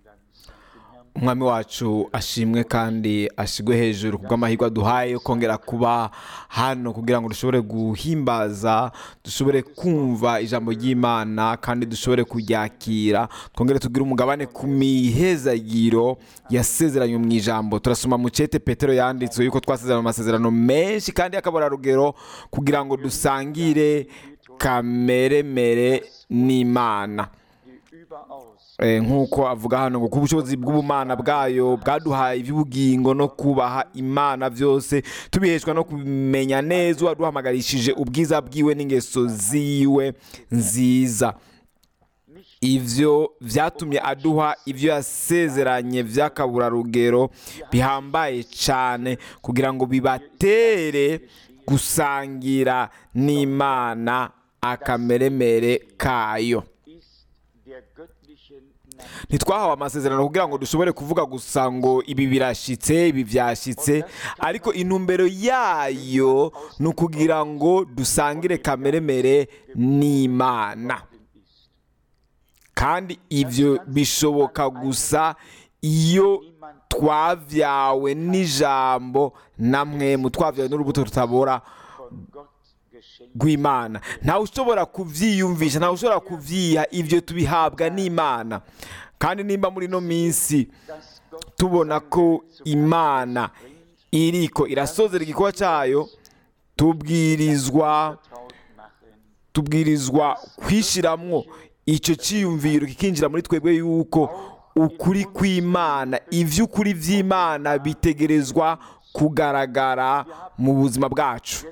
umwami wacu ashimwe kandi ashigwe hejuru kubw'amahirwe aduhaye yo kongera kuba hano kugira ngo dushobore guhimbaza dushobore kumva ijambo ry'imana kandi dushobore kuryakira twongere tugire umugabane ku mihezagiro yasezeranywe mu ijambo turasoma mu cete petero yanditswe yuko twasezeranye amasezerano menshi kandi y'akaborarugero kugira ngo dusangire kameremere n'imana nk'uko avuga hano ngo kuba ubushobozi bw'ubumana bwayo bwaduhaye iby'ubugingo no kubaha imana byose tubiheshwa no kumenya neza uwaduhamagarishije ubwiza bwiwe n'ingeso ziwe nziza ibyo byatumye aduha ibyo yasezeranye by'akaburarugero bihambaye cyane kugira ngo bibatere gusangira n'imana akameremere kayo ntitwahawe amasezerano kugira ngo dushobore kuvuga gusa ngo ibi birashyitse ibi byashyitse ariko intumbero yayo ni ukugira ngo dusangire kameremere n'imana kandi ibyo bishoboka gusa iyo twabyawe n'ijambo namwe mu twabyawe n'urubuto rutabora rw'imana ntawe ushobora kubyiyumvisha ntawe ushobora kubyiha ibyo tubihabwa n'imana kandi nimba muri ino minsi tubona ko imana iriko irasozera igikorwa cyayo tubwirizwa tubwirizwa kwishyiramo icyo cyiyumviro kikinjira muri twebwe yuko ukuri kw'imana iby'ukuri by'imana bitegerezwa kugaragara mu buzima bwacu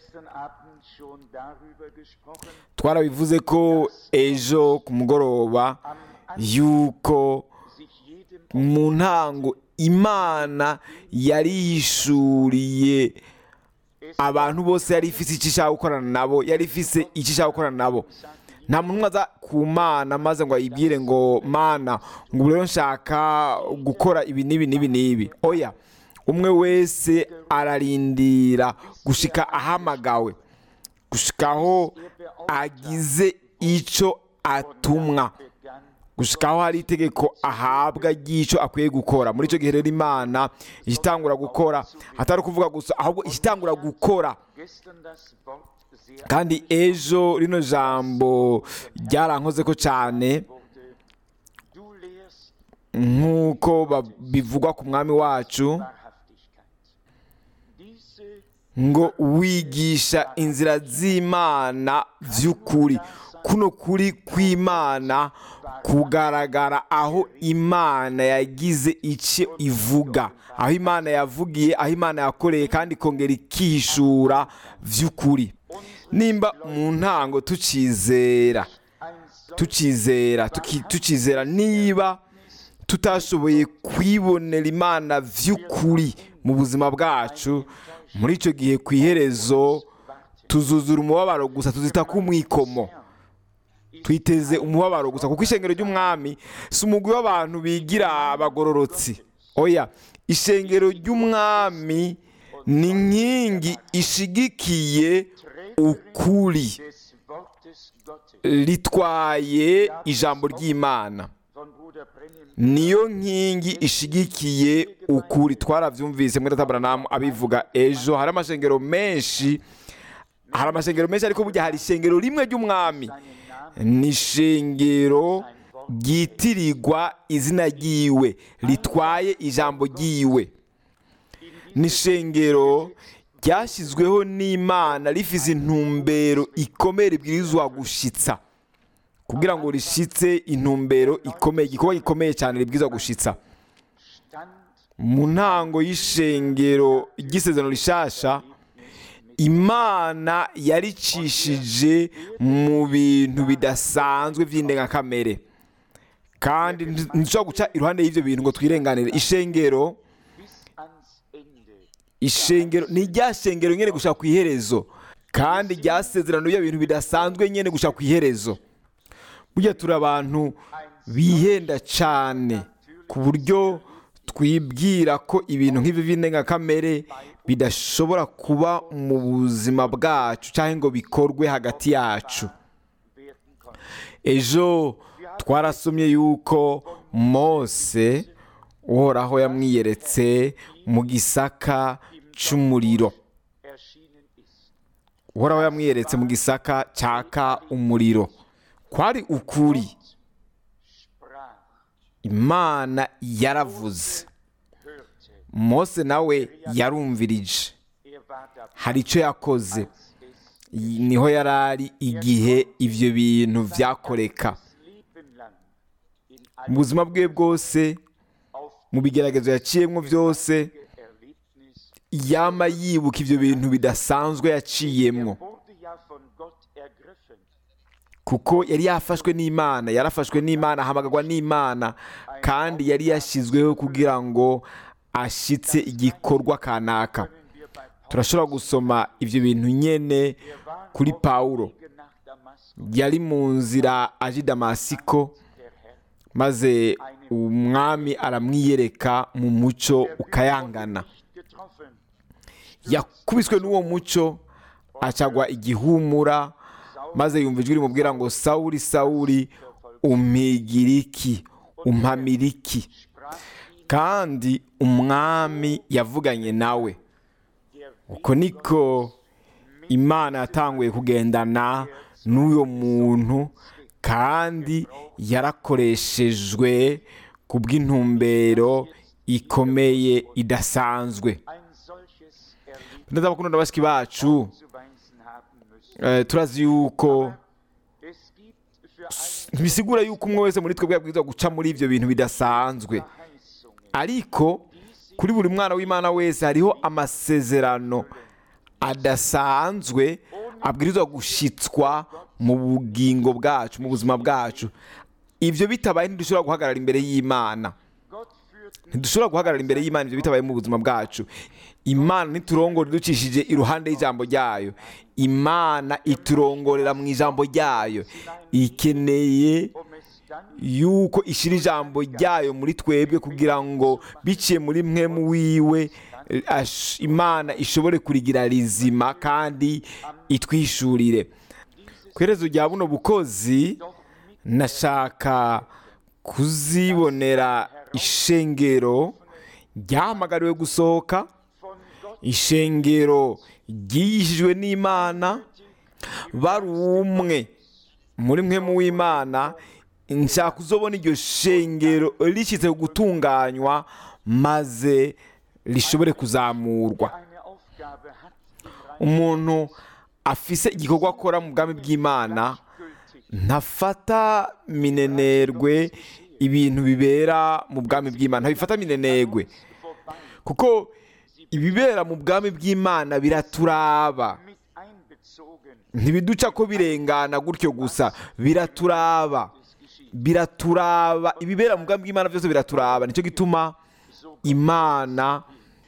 twarabivuze ko ejo ku mugoroba yuko mu ntango imana yari yishuriye abantu bose yari ifite icyo ishaka gukorana nabo yari ifite icyo ishaka gukorana nabo nta muntu aza ku mana maze ngo ayibwire ngo mana ngo rero nshaka gukora ibi n'ibi n'ibi n'ibi oya umwe wese ararindira gushika ahamagawe gushikaho agize icyo atumwa gushikaho hari itegeko ahabwa ry'icyo akwiye gukora muri icyo gihe rero imana igitangura gukora atari ukuvuga gusa ahubwo igitangura gukora kandi ejo rino jambo ryarankoze ko cyane nk'uko bivugwa ku mwami wacu ngo wigisha inzira z'imana by'ukuri kuno kuri kw'imana kugaragara aho imana yagize icyo ivuga aho imana yavugiye aho imana yakoreye kandi ikongera ikishura by'ukuri nimba mu ntango tukizera tukizera tukizera niba tutashoboye kwibonera imana by'ukuri mu buzima bwacu muri icyo gihe ku iherezo tuzuzura umubabaro gusa tuzita k'umwikomo twiteze umubabaro gusa kuko ishengero ry'umwami si umugwi w'abantu bigira abagororotsi oya ishengero ry'umwami ni inkingi ishigikiye ukuri ritwaye ijambo ry'imana niyo nkingi ishigikiye ukuri twarabyumvise muri tabaranamu abivuga ejo hari amashengero menshi hari amashengero menshi ariko burya hari ishengero rimwe ry'umwami ni ishengero ryitirirwa izina ryiwe ritwaye ijambo ryiwe ni ishengero ryashyizweho n'imana rifite intumbero ikomeye ribwirizwa gushyitsa kugira ngo rishyitse intumbero ikomeye igikorwa gikomeye cyane ribwirizwa gushyitsa mu ntango y'ishengero ry'isezerano rishasha imana yaricishije mu bintu bidasanzwe by'indengakamere kandi ntushobora guca iruhande y'ibyo bintu ngo twirenganire ishengero ishengero ni rya shengero nyine gushaka ku iherezo kandi ryasezerano ibyo bintu bidasanzwe nyine gushaka ku iherezo burya turi abantu bihenda cyane ku buryo twibwira ko ibintu nk'ibi by'indengakamere bidashobora kuba mu buzima bwacu cyangwa ngo bikorwe hagati yacu ejo twarasomye yuko mose uhoraho yamwiyeretse mu gisaka cy'umuriro erschienen ist. uhoraho yamwiyeretse mu gisaka cyaka umuriro kwari ukuri Sprach, imana yaravuze hörte. mose nawe yarumvirije Er war dabei, hari icyo yakoze als es niho yari ari igihe ibyo bintu byakoreka das Leben lang in mu einem buzima bwe bwose auf mu bigeragezo yaciyemo byose Erlebnis yama yibuka ibyo bintu bidasanzwe yaciyemo Er wurde ja von Gott ergriffen. kuko yari yafashwe n'imana yarafashwe n'imana ahamagarwa n'imana kandi yari yashyizweho kugira ngo ashyitse igikorwa kanaka Können wir bei Paulus turashobora gusoma ibyo bintu nyine er war kuri auf pawulo dem Wege nach Damaskus. yari mu nzira aje i damasiko Der Herr maze umwami aramwiyereka mu muco ukayangana nicht getroffen. yakubiswe n'uwo muco acagwa igihumura maze yumva ijwi rimubwira ngo sawuri sawuri umpigira iki umpamira iki Sprach ihn kandi umwami yavuganye nawe der uko niko imana yatanguye kugendana n'uyo muntu kandi yarakoreshejwe ku bw'intumbero ikomeye idasanzwe ein solches Erlebnis neza bakunda bashiki bacu zuweisen haben müssen. eh, turazi yuko Es gibt für alle ntibisigura yuko umwe wese muri twebwe yabwirizwa guca muri ibyo bintu bidasanzwe Verheißungen, ariko kuri buri mwana w'imana wese hariho amasezerano adasanzwe abwirizwa gushyitswa mu bugingo bwacu mu buzima bwacu ibyo bitabaye ntidushobora guhagarara imbere y'imana Gott führt ntidushobora guhagarara imbere y'imana ibyo bitabaye mu buzima bwacu imana ntiturongore ducishije iruhande y'ijambo ryayo imana iturongorera mu ijambo ryayo ikeneye um es dann yuko ishyira ijambo ryayo muri twebwe kugira ngo biciye muri mwe mu wiwe eh, ash- imana ishobore kurigira rizima kandi itwishurire ku iherezo rya buno bukozi nashaka kuzibonera ishengero ryahamagariwe gusohoka von Gott ishengero ryigishijwe n'imana bari umwe muri mwe mu w'imana nshaka uzobona iryo shengero rishyitse gutunganywa maze rishobore kuzamurwa eine Aufgabe hat, im Reich umuntu afise igikorwa akora mu bwami bw'imana gültig ntafata minenerwe ibintu bibera mu bwami bw'imana ntabifata minenerwe vorbei kuko ibibera mu bwami bw'imana biraturaba mit einbezogen ntibiduca ko birengana gutyo gusa biraturaba biraturaba ibibera mu bwami bw'imana byose biraturaba nicyo gituma imana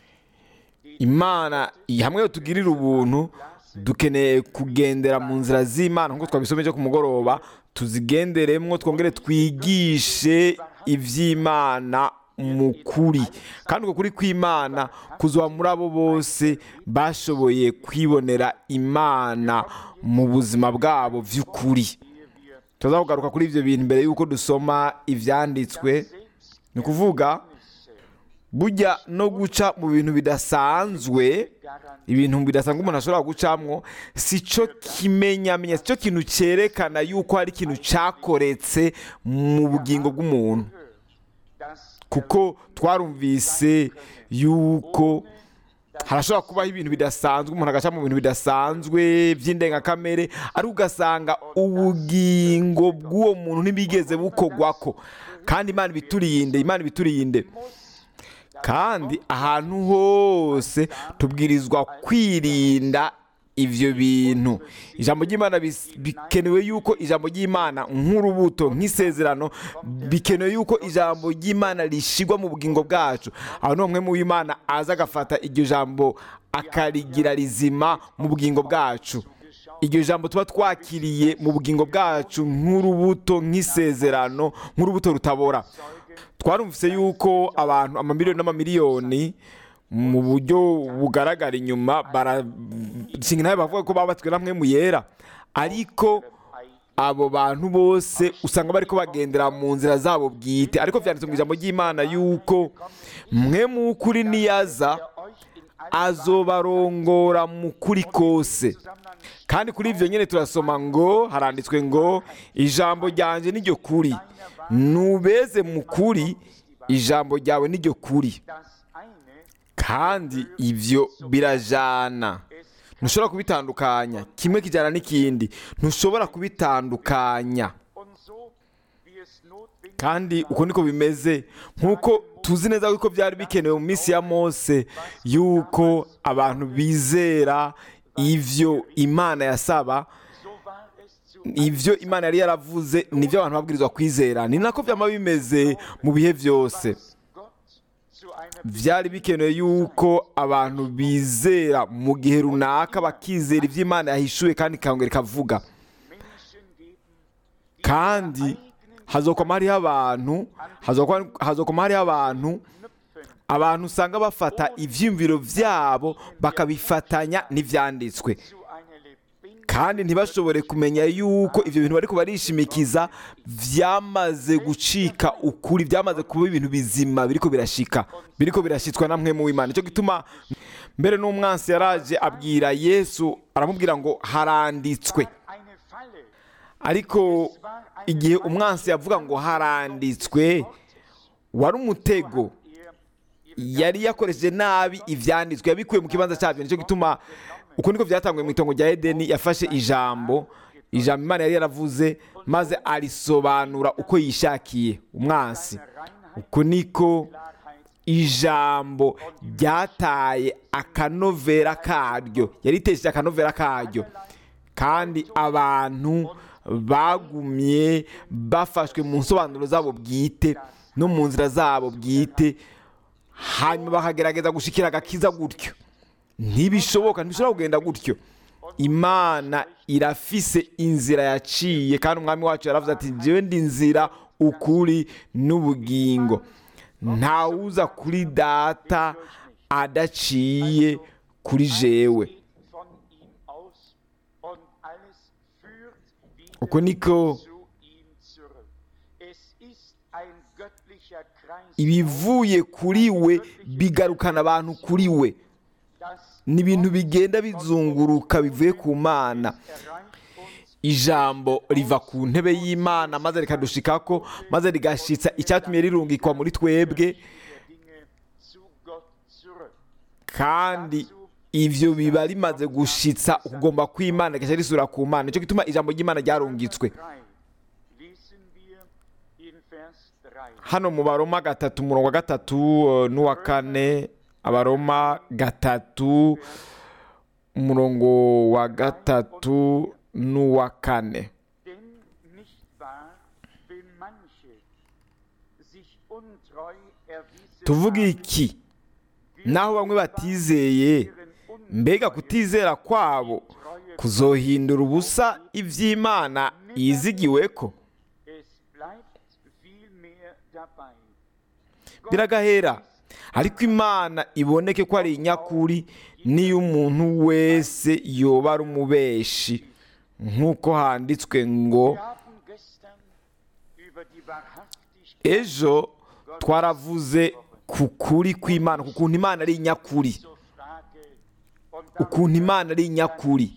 imana hamwe yo tugirira ubuntu dukeneye kugendera mu nzira z'imana nk'uko twabisomeje ku mugoroba tuzigenderemo twongere twigishe iby'imana mu kuri kandi uko kuri kw'imana kuzuba muri abo bose bashoboye kwibonera imana mu buzima bwabo by'ukuri tuzakugaruka kuri ibyo bintu mbere y'uko dusoma ibyanditswe ni ukuvuga burya no guca mu bintu bidasanzwe ibintu bidasanzwe umuntu ashobora gucamwo si cyo kimenyamenya si cyo kintu cyerekana yuko hari ikintu cyakoretse mu bugingo bw'umuntu dass kuko twarumvise yuko harashobora kubaho ibintu bidasanzwe umuntu agaca mu bintu bidasanzwe by'indengakamere ariko ugasanga ubugingo bw'uwo muntu ntibigeze bukogwako kandi imana ibiturinde imana ibiturinde kandi ahantu hose tubwirizwa kwirinda ibyo bintu ijambo ry'imana bis- bikenewe yuko ijambo ry'imana nk'urubuto nk'isezerano bikenewe yuko ijambo ry'imana rishyirwa mu bugingo bwacu aho ni umwe mu w'imana aza agafata iryo jambo akarigira rizima mu bugingo bwacu iryo jambo tuba twakiriye mu bugingo bwacu nk'urubuto nk'isezerano nk'urubuto rutabora twarumvise yuko abantu amamiliyoni n'amamiliyoni mu buryo bugaragara inyuma barashinga nawe bavuga ko babatswe namwe mu yera ariko abo bantu bose usanga bariko bagendera mu nzira zabo bwite ariko vyanditse mu ijambo ry'imana yuko mwe mu kuri niyaza azobarongora mu kuri kose kandi kuri ivyo nyene turasoma ngo haranditswe ngo ijambo ryanje niryo kuri nubeze mu kuri ijambo ryawe niryo kuri Das eine kandi ivyo birajana ntushobora kubitandukanya kimwe kijyana n'ikindi ntushobora kubitandukanya und so, wie es notwendig kandi uko niko bimeze nk'uko tuzi neza yuko byari bikenewe mu minsi ya mose yuko abantu bizera ivyo imana yasaba so war es zu ivyo imana yari yaravuze nivyo abantu babwirizwa kwizera ni nako vyama bimeze mu bihe vyose Gott zu einer vyari bikenewe yuko abantu bizera mu gihe runaka bakizera ivyo imana yahishuye kandi ikongera ikavuga Menschen geben, kandi hazokoma hariho abantu hazokoma- hazokoma hariho abantu knüpfen abantu usanga bafata ivyiyumviro vyabo bakabifatanya n'ivyanditswe zu einer lebendigen kandi ntibashobore kumenya yuko ivyo bintu bariko barishimikiza vyamaze gucika ukuri vyamaze kuba ibintu bizima biriko birashika biriko birashitswa na mwe mu w'imana nico gituma mbere n'umwansi yaraje abwira yesu aramubwira ngo haranditswe eine Falle. ariko igihe umwansi yavuga ngo haranditswe wari umutego Er yari yakoresheje nabi ivyanditswe yabikuye mu kibanza cyabyo nicyo gituma uko niko byatanguye mu itongo rya edeni yafashe ijambo ijambo imana yari yaravuze maze arisobanura uko yishakiye umwansi uko niko Klarheit ijambo ryataye akanovera karyo yaritesheje akanovera karyo kandi abantu bagumye bafashwe mu nsobanuro zabo bwite no mu nzira zabo bwite hanyuma bakagerageza gushikira agakiza gutyo ntibishoboka ntibishobora kugenda gutyo imana irafise inzira yaciye kandi umwami wacu yaravuze ati njyewe ndi inzira ukuri n'ubugingo ntawuza kuri data adaciye kuri jewe geht von ihm aus und alles führt wieder uko niko zu ihm zurück. Es ist ein göttlicher Kreis, ibivuye kuri we bigarukana abantu kuri we das ni ibintu bigenda bizunguruka bivuye ku mana erreicht uns ijambo riva ku ntebe y'imana maze rikadushikako maze rigashitsa icyatumye rirungikwa muri twebwe der Dinge zu Gott zurück. kandi ivyo biba rimaze gushitsa ukugomba kw'imana rigaca risubira ku mana nicyo gituma ijambo ry'imana ryarungitswe 3 lesen wir in Vers 3. hano mu baroma gatatu umurongo wa gatatu eh, n'uwa kane abaroma gatatu umurongo wa gatatu n'uwa kane Denn nicht wahr, wenn manche sich untreu erwiesen tuvuge haben, iki naho bamwe batizeye ihren Un- mbega kutizera kwabo kuzohindura ubusa iby'imana yizigiweko Es bleibt vielmehr dabei. biragahera ariko imana iboneke ko ari inyakuri niyo umuntu wese yoba ari umubeshi nk'uko handitswe ngo Wir haben gestern über die Wahrhaftigkeit ejo twaravuze ku kuri kw'imana ku kuntu imana ari inyakuri zur Frage und ukuntu imana ari inyakuri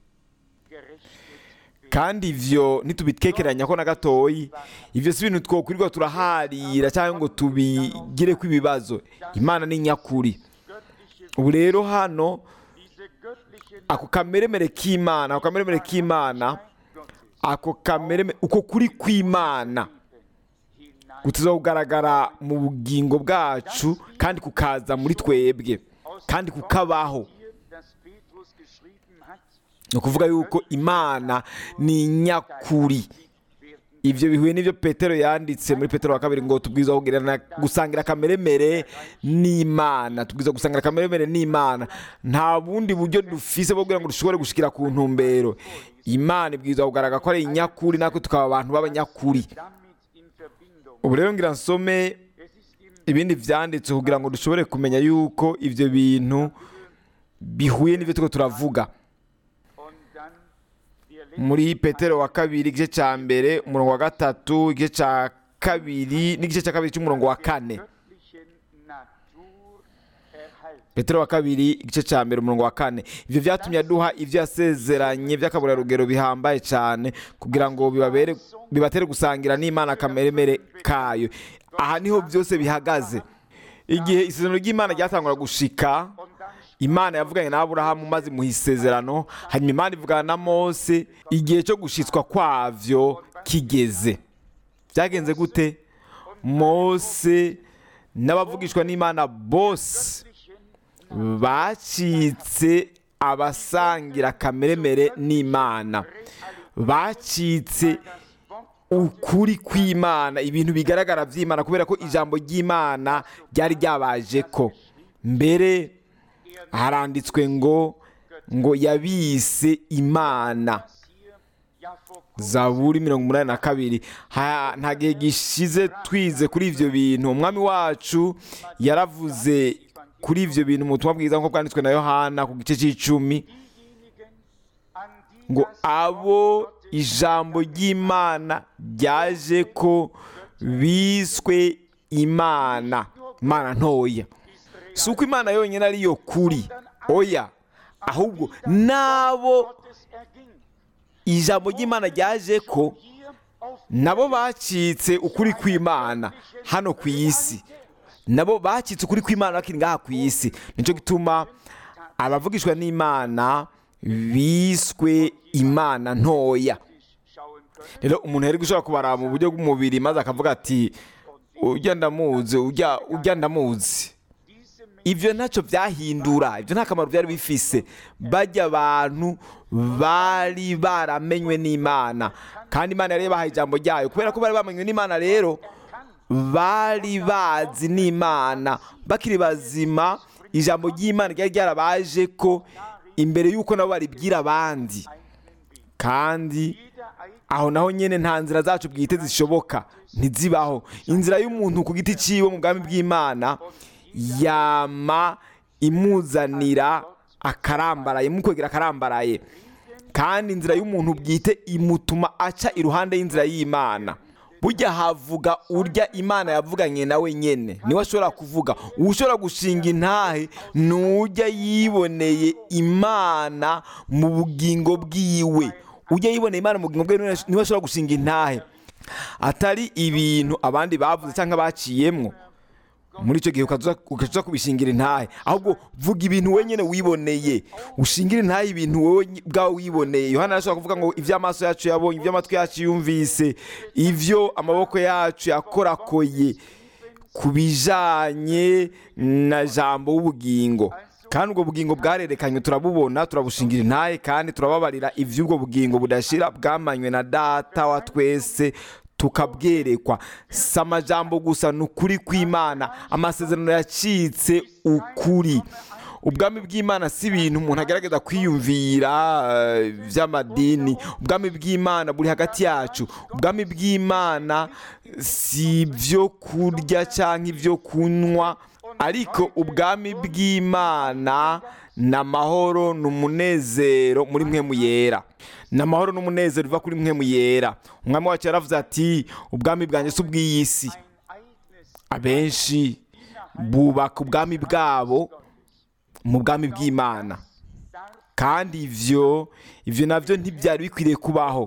gerichtet kandi ivyo ntitubitekeranya ko na gatoyi ivyo si ibintu twokwirirwa turaharira cyangwa ngo tubigire ko ibibazo imana ni nyakuri göttliche, ubu rero hano diese göttliche ako kameremere k'imana ako kameremere k'imana Gottes ako kamereme uko kuri kw'imana hinein kutiza kugaragara mu bugingo bwacu kandi kukaza muri twebwe kandi kukabaho hier, das Petrus geschrieben hat, ni ukuvuga yuko imana ni nyakuri werden ibyo bihuye n'ibyo petero yanditse muri petero wa kabiri ngo tubwiza kugirana gusangira akameremere n'imana tubwiza gusangira akameremere n'imana nta bundi buryo dufise bwo kugira ngo dushobore gushikira ku ntumbero imana ibwiza kugaragara ko ari inyakuri natwe tukaba abantu b'abanyakuri damit in Verbindung. ubu rero ngira nsome Es ist im ibindi byanditse kugira ngo dushobore kumenya yuko ibyo bintu bihuye n'ibyo turiko turavuga und dann wir muri petero wa kabiri igice cya mbere umurongo wa gatatu igice cya kabiri n'igice cya kabiri cy'umurongo wa kane göttlichen Natur erhalten. petero wa kabiri igice cya mbere umurongo wa kane ibyo byatumye aduha ibyo yasezeranye by'akaburarugero bihambaye cyane kugira ngo bibabere bibatere gusangira n'imana akameremere kayo aha niho byose bihagaze igihe isezerano ry'imana ryatangura gushika Und dann imana yavuganye na aburahamu maze imuha isezerano hanyuma imana ivugana na mose igihe cyo gushitswa kwavyo kigeze byagenze gute mose n'abavugishwa n'imana bose bacitse abasangira kameremere n'imana bacitse ukuri kw'imana ibintu bigaragara by'imana kubera ko ijambo ry'imana ryari ryabaje ko mbere haranditswe ngo ngo yabise imana hier ja vor zaburi mirongo umunani na kabiri Ha- nta gihe gishize twize kuri ibyo bintu umwami wacu yaravuze kuri ibyo bintu mu butumwa bwiza nk'uko bwanditswe na yohana ku gice cy'icumi diejenigen, an die ngo das abo ijambo ry'imana ryaje ko biswe imana imana ntoya si uko imana yonyine ariyo kuri oya ahubwo n'abo Gottes erging. ijambo ry'imana ryaje ko Hier auf nabo bacitse ukuri kw'imana hano ku isi nabo bacitse ukuri kw'imana bakiri ngaha ku isi nicyo gituma abavugishwa n'imana biswe imana ntoya schauen können. rero umuntu yari gushobora kubara mu buryo bw'umubiri maze akavuga ati ujya ndamuzi ujya ujya ndamuzi Diese Menschen ibyo ntacyo byahindura ibyo nta kamaro byari bifise bajya abantu bari baramenywe n'imana kandi imana yari yabahaye ijambo ryayo kubera ko bari bamenywe n'imana rero bari bazi n'imana bakiri bazima ijambo ry'imana ryari ryarabaje ko imbere y'uko nabo baribwira abandi kandi jeder eigene aho naho nyine nta nzira zacu bwite zishoboka ntizibaho inzira y'umuntu ku giti cyiwe mu bwami bw'imana yama imuzanira akarambaraye imukwegera akarambaraye kandi inzira y'umuntu bwite imutuma aca iruhande y'inzira y'imana burya havuga urya imana yavuganye nawe nyene niwe ashobora kuvuga ushobora gushinga intahe ni ujya yiboneye imana mu bugingo bwiwe ujya yiboneye imana mu bugingo bwiwe niwe ashobora gushinga intahe atari ibintu abandi bavuze cyangwa baciyemwo muri icyo gihe ukaza ukaza kubishingira intahe ahubwo vuga ibintu wenyine wiboneye ushingire intahe ibintu wowe ubwawe wiboneye yohana arashobora kuvuga ngo ibyo amaso yacu yabonye ibyo amatwi yacu yumvise ibyo amaboko yacu yakorakoye ku bijanye na jambo w'ubugingo kandi ubwo bugingo bwarerekanywe turabubona turabushingira intahe kandi turababarira iby'ubwo bugingo budashira bwamanywe na data wa twese tukabwerekwa si amajambo gusa ni ukuri kw'imana amasezerano yacitse ukuri ubwami bw'imana si ibintu umuntu agerageza kwiyumvira eh, by'amadini ubwami bw'imana buri hagati yacu ubwami bw'imana si ibyo kurya cyangwa ibyo kunywa ariko ubwami bw'imana ni amahoro ni umunezero muri mwe yera ni amahoro n'umunezero biva kuri mwe yera umwami wacu yaravuze ati ubwami bwanjye si ubw'iyi si eigenes abenshi bubaka ubwami bwabo mu bwami bw'imana kandi ivyo ivyo navyo ntibyari bikwiriye kubaho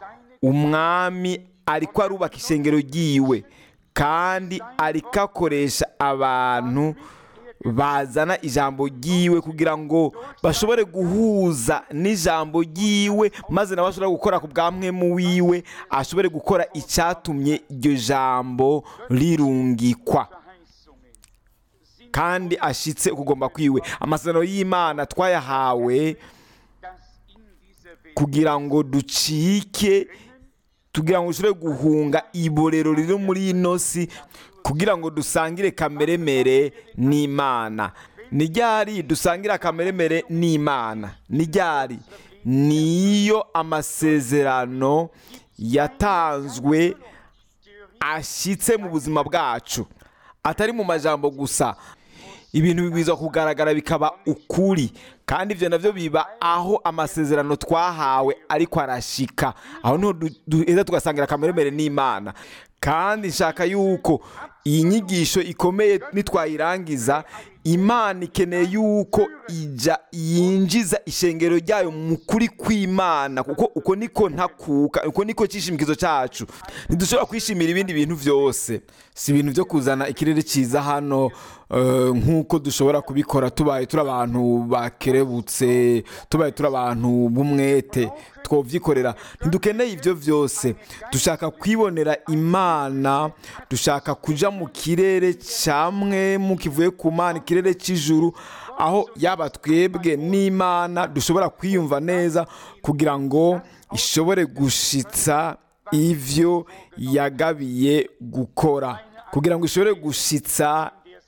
umwami ariko arubaka ishengero ryiwe kandi ariko akoresha abantu bazana ijambo ryiwe kugira ngo bashobore guhuza n'ijambo ryiwe maze nawe ashobore gukora ku bwamwemu wiwe ashobore gukora icyatumye iryo jambo rirungikwa Verheißungen sind, kandi ashitse ukugomba kwiwe amasezerano y'imana twayahawe dass in dieser Welt kugira ngo ducike kugira ngo dushobore guhunga iborero riri muri ino si kugira ngo dusangire kameremere n'imana ni ryari dusangira kameremere n'imana ni ryari niyo amasezerano yatanzwe ashyitse mu buzima bwacu atari mu majambo gusa ibintu bibwirizwa kugaragara bikaba ukuri kandi ibyo nabyo biba aho amasezerano twahawe ariko arashika aho niho du- duheza tugasangira akameremere n'imana kandi nshaka yuko iyi nyigisho ikomeye nitwayirangiza imana ikeneye yuko ijya yinjiza ishengero ryayo mu kuri kw'imana kuko uko niko ntakuka uko niko cyishimikizo cyacu ntidushobora kwishimira ibindi bintu byose si ibintu byo kuzana ikirere cyiza hano eh, nk'uko dushobora kubikora tubaye turi abantu bakerebutse tubaye turi abantu b'umwete twovyikorera ntidukeneye ibyo byose dushaka kwibonera imana dushaka kuja mu kirere camwe mu kivuye ku mana ikirere cy'ijuru aho yaba twebwe n'imana dushobora kwiyumva neza kugira ngo ishobore gushitsa ivyo yagabiye gukora kugira ngo ishobore gushitsa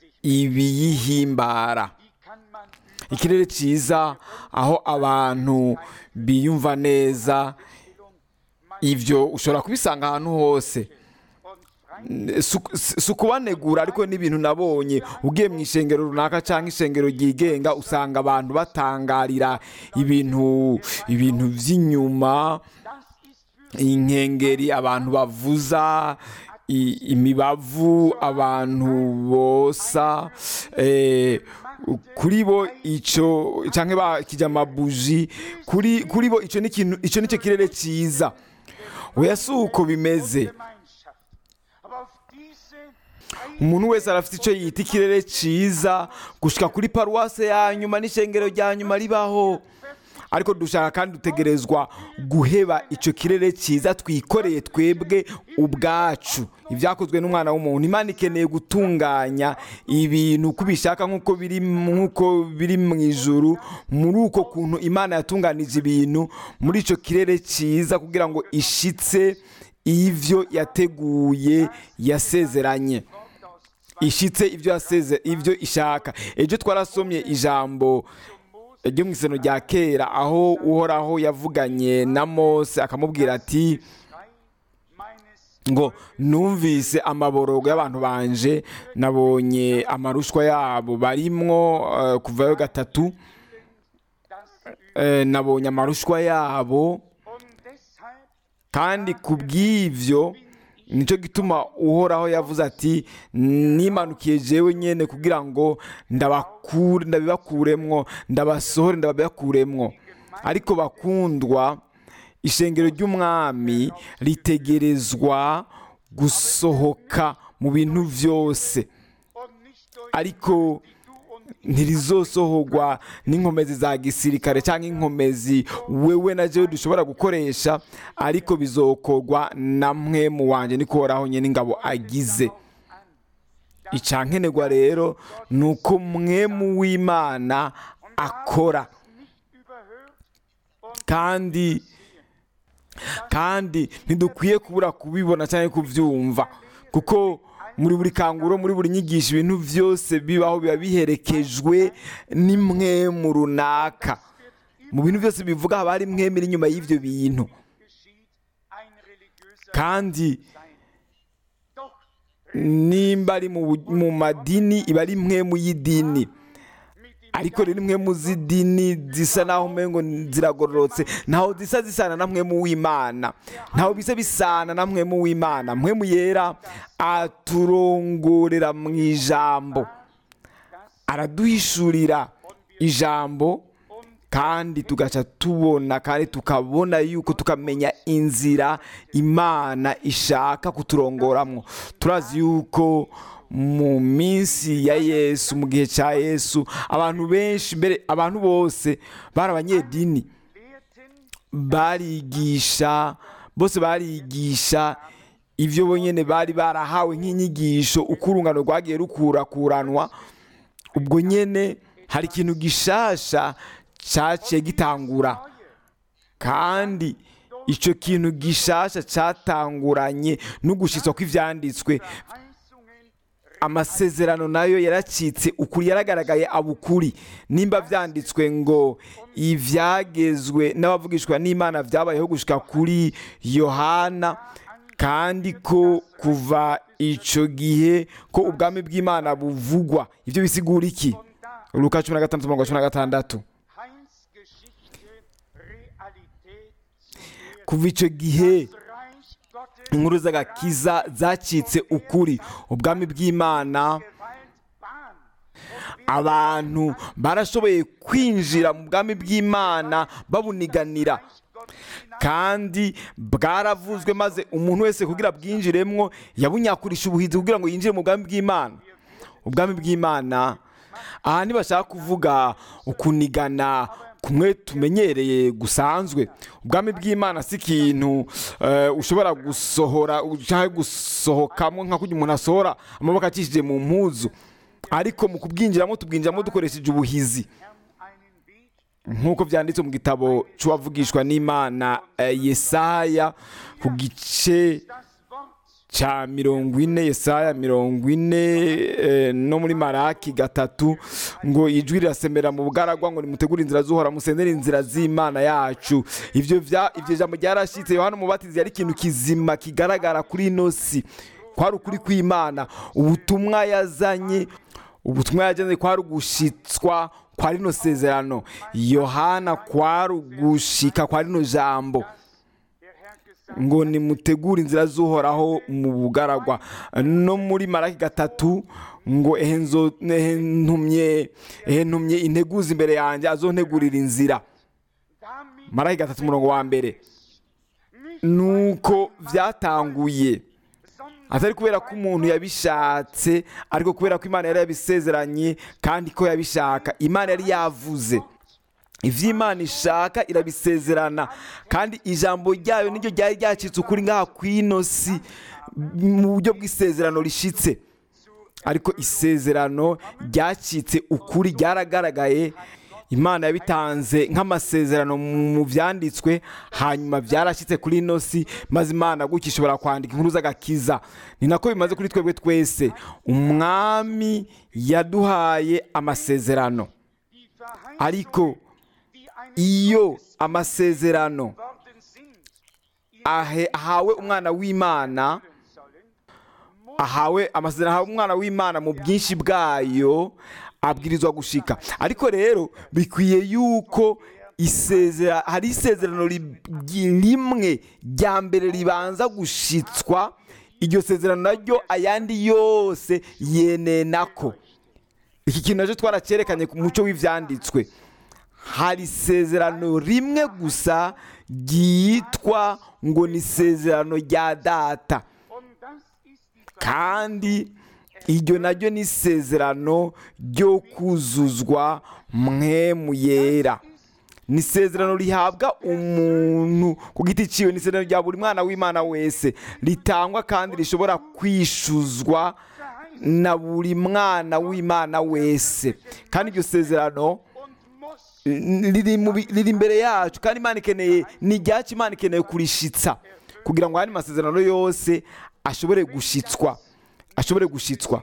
ibiyihimbara Wie kann man ikirere cyiza aho abantu biyumva neza ibyo ushobora kubisanga ahantu hose und frei Si- si si ukubanegura ariko n'ibintu nabonye ugiye mu ishengero runaka cyangwa ishengero ryigenga usanga abantu batangarira ibintu ibintu by'inyuma das ist für inkengeri abantu bavuza i- imibavu abantu bosa eh, kuri bo icyo cyangwa bakijya amabuji kuri kuri bo icyo ni ikintu icyo ni cyo kirere cyiza oya si uko bimeze Gemeinschaft. Aber auf diese umuntu wese arafite icyo yita ikirere cyiza gushika kuri paruwase ya nyuma n'ishengero rya nyuma ribaho ariko dushaka kandi dutegerezwa guheba icyo kirere cyiza twikoreye twebwe ubwacu ibyakozwe n'umwana w'umuntu imana ikeneye gutunganya ibintu uko ubishaka nk'uko biri nk'uko biri mu ijuru muri uko kuntu imana yatunganije ibintu muri icyo kirere cyiza kugira ngo ishitse ivyo yateguye yasezeranye ishitse ibyo yaseze ibyo ishaka ejo twarasomye ijambo ryo mu isano rya kera aho uhoraho yavuganye na mose akamubwira ati Schrei meines ngo numvise amaborogo y'abantu banje nabonye amarushwa yabo barimwo eh, kuvayo gatatu das eh, nabonye amarushwa yabo und deshalb kandi ku bw'ibyo nicyo gituma uhoraho yavuze ati nimanukiye jewe nyine kugira ngo ndabakure ndabibakuremwo ndabasohore ndabibakuremwo ariko bakundwa ishengero ry'umwami ritegerezwa gusohoka mu bintu byose und nicht durch ariko du und ntirizosohorwa n'inkomezi za gisirikare cyangwa inkomezi wewe na jewe dushobora gukoresha ariko bizokorwa na mwe mu wanjye niko uhoraho nyine ingabo agize icyankenerwa rero ni uko mwe mu w'imana akora nicht überhört und kandi kandi ntidukwiye kubura kubibona cyangwa kubyumva kuko muri buri kanguro muri buri nyigisho ibintu byose bibaho biba biherekejwe n'imwemu runaka mu bintu byose bivuga haba hari imwemu iri inyuma y'ibyo bintu geschieht ein religiöser kandi Sein. Doch nimba ari mu bu- mu madini iba ari imwemu y'idini mit dem ariko rero imwe mu z'idini zisa naho umengo ziragororotse ntaho zisa zisana na mwe mu w'imana ntaho bisa bisana na mwe mu w'imana mwe mu yera aturongorera mu ijambo araduhishurira ijambo kandi tugaca tubona kandi tukabona yuko tukamenya inzira imana ishaka kuturongoramo turazi yuko mu minsi ya yesu mu gihe cya yesu abantu benshi mbere abantu bose bari abanyedini lehrten barigisha bose barigisha ibyo bonyine bari barahawe nk'inyigisho uko urungano rwagiye rukurakuranwa ubwo nyine hari ikintu gishasha cyaciye gitangura kandi icyo kintu gishasha cyatanguranye no gushyitswa kw'ibyanditswe Verheißungen amasezerano nayo yaracitse ukuri yaragaragaye abukuri nimba byanditswe ngo ibyagezwe n'abavugishwa n'imana byabayeho gushyika kuri yohana kandi ko kuva icyo gihe ko ubwami bw'imana buvugwa ibyo bisigura iki und da luka cumi na gatandatu mirongo cumi na gatandatu kuva icyo gihe das Reich Gottes inkuru z'agakiza zacitse ukuri ubwami bw'imana Gewalt Bahn. abantu barashoboye kwinjira mu bwami bw'imana babuniganira Gottes hinein kandi bwaravuzwe maze umuntu wese kugira bwinjiremwo yabunyakurisha ubuhizi kugira ngo yinjire mu bwami bw'imana ubwami bw'imana aha ntibashaka kuvuga ukunigana kumwe tumenyereye gusanzwe ubwami bw'imana si ikintu eh, ushobora gusohora ushaka gusohokamo nka kurya umuntu asohora amaboko acishije mu mpuzu ariko mu kubwinjiramo tubwinjiramo dukoresheje ubuhizi Herrn einen Weg nk'uko byanditse mu gitabo cy'uwavugishwa n'imana eh, yesaya ku gice das Wort cya mirongo ine yesaya mirongo ine eh, no muri maraki gatatu ngo ijwi rirasemera mu bugaragwa ngo nimutegure inzira z'uhora musendere inzira z'imana yacu ibyo bya- ibyo jambo ryarashyitse yohana umubatizi yari ikintu kizima kigaragara kuri ino si kwari ukuri kw'imana ubutumwa yazanye ubutumwa yajyanye kwari ugushitswa kwa rino sezerano yohana kwari ugushika kwa rino jambo der Herr gesagt ngo nimutegure inzira z'uhoraho mu bugaragwa no muri maraki gatatu ngo ehe nzo- ehe ntumye ehe ntumye integuza imbere yanjye azontegurira inzira damit maraki gatatu umurongo wa mbere nicht nuko byatanguye sondern atari kubera ko umuntu yabishatse ariko kubera ko imana yari yabisezeranye kandi ko yabishaka imana yari yavuze ibyo imana ishaka irabisezerana kandi ijambo ryayo niryo ryari ryacitse ukuri ngaha ku ino si mu buryo bw'isezerano rishitse ariko isezerano ryacitse ukuri ryaragaragaye imana yabitanze nk'amasezerano mu byanditswe hanyuma byarashyitse kuri ino si maze imana gutya ishobora kwandika inkuru z'agakiza ni nako bimaze kuri twebwe twese umwami yaduhaye amasezerano die Verheißungen, ariko die einem iyo amasezerano worden sind, ahe- ahawe umwana w'imana sollen, ahawe amasezerano ahawe umwana w'imana mu bwinshi bwayo abwirizwa gushika ariko rero bikwiye yuko isezera hari isezerano ri- rimwe rya mbere ribanza gushitswa iryo sezerano naryo ayandi yose yenenako iki kintu nacyo twaracyerekanye ku muco w'ibyanditswe hari isezerano rimwe gusa ryitwa ngo ni isezerano rya data und das ist die kandi iryo naryo ni isezerano ryo kuzuzwa mwemu yera ni isezerano rihabwa umuntu ku giti ciwe ni isezerano rya buri mwana w'imana wese ritangwa kandi rishobora kwishuzwa na buri mwana w'imana wese kandi iryo sezerano und muss riri mu bi- riri imbere yacu kandi imana ikeneye ni iryacu imana ikeneye kurishitsa kugira ngo ayandi masezerano yose ashobore gushitswa ashobore gushitswa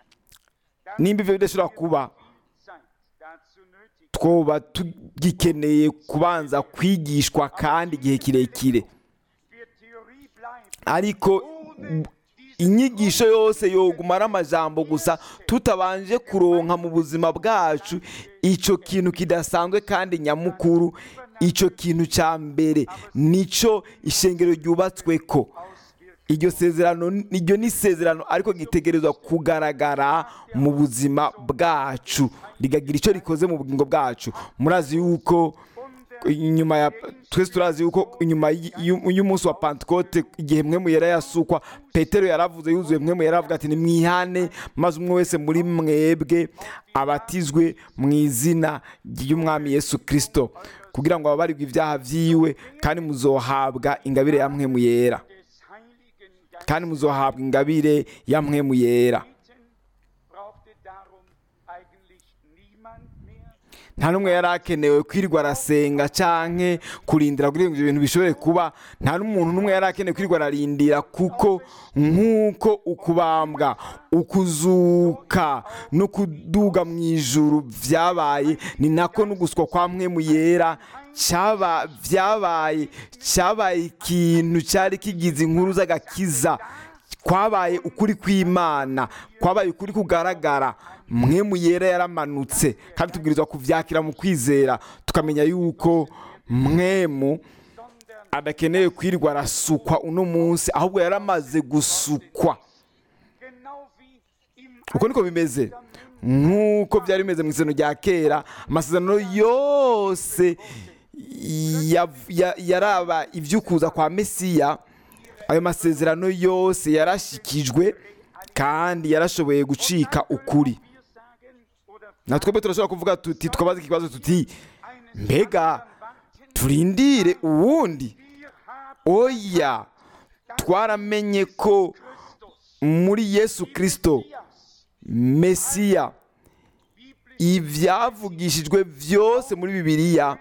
nimba ibyo bidashobora kuba Zeit dazu nötig. twoba tugikeneye kubanza kwigishwa kandi igihe kirekire Wir Theorie bleiben ariko inyigisho yose yoguma ari amajambo gusa tutabanje kuronka mu buzima bwacu icyo kintu kidasanzwe kandi nyamukuru icyo kintu cya mbere nicyo ishengero ryubatswe ko iryo sezerano iryo ni isezerano ariko gitegerezwa kugaragara mu buzima bwacu rigagira icyo rikoze mu bugingo bwacu murazi yuko inyuma ya twese turazi yuko inyuma y- y'u- y'umunsi wa pantekote igihe mwe mu yera yasukwa petero yaravuze yuzuye mwe mu yera avuga ati nimwihane maze umwe wese muri mwebwe abatizwe mu izina ry'umwami yesu kirisito kugira ngo ababarirwe ibyaha byiwe kandi muzohabwa ingabire ya mwe mu yera des Heiligen Geistes kandi muzohabwa ingabire ya mwe mu yera beten, brauchte darum eigentlich niemand mehr. nta n'umwe yari akenewe kwirirwa arasenga canke kurindira kugira ngo ibyo bintu bishobore kuba nta n'umuntu n'umwe yari akenewe kwirirwa ararindira kuko nk'uko ukubambwa ukuzuka no kuduga mu ijuru byabaye ni nako n'uguswa kwa mwe mu yera cyaba byabaye cyabaye ikintu cyari kigize inkuru z'agakiza kwabaye ukuri kw'imana kwabaye ukuri kugaragara mwe mu yera yaramanutse kandi tubwirizwa kubyakira mu kwizera tukamenya yuko mwemu adakeneye kwirirwa arasukwa uno munsi ahubwo yaramaze gusukwa Genau wie im uko niko bimeze nk'uko byari bimeze mu isezerano rya kera amasezerano yose ya- ya- yaraba iby'ukuza kwa mesiya ayo masezerano yose yarashikijwe kandi yarashoboye gucika ukuri wir sagen oder na twebwe turashobora kuvuga tuti twabaza ikibazo tuti eines mbega warten, turindire uwundi wir haben oya twaramenye ko Christus, muri yesu kirisito mesiya ibyavugishijwe byose muri bibiliya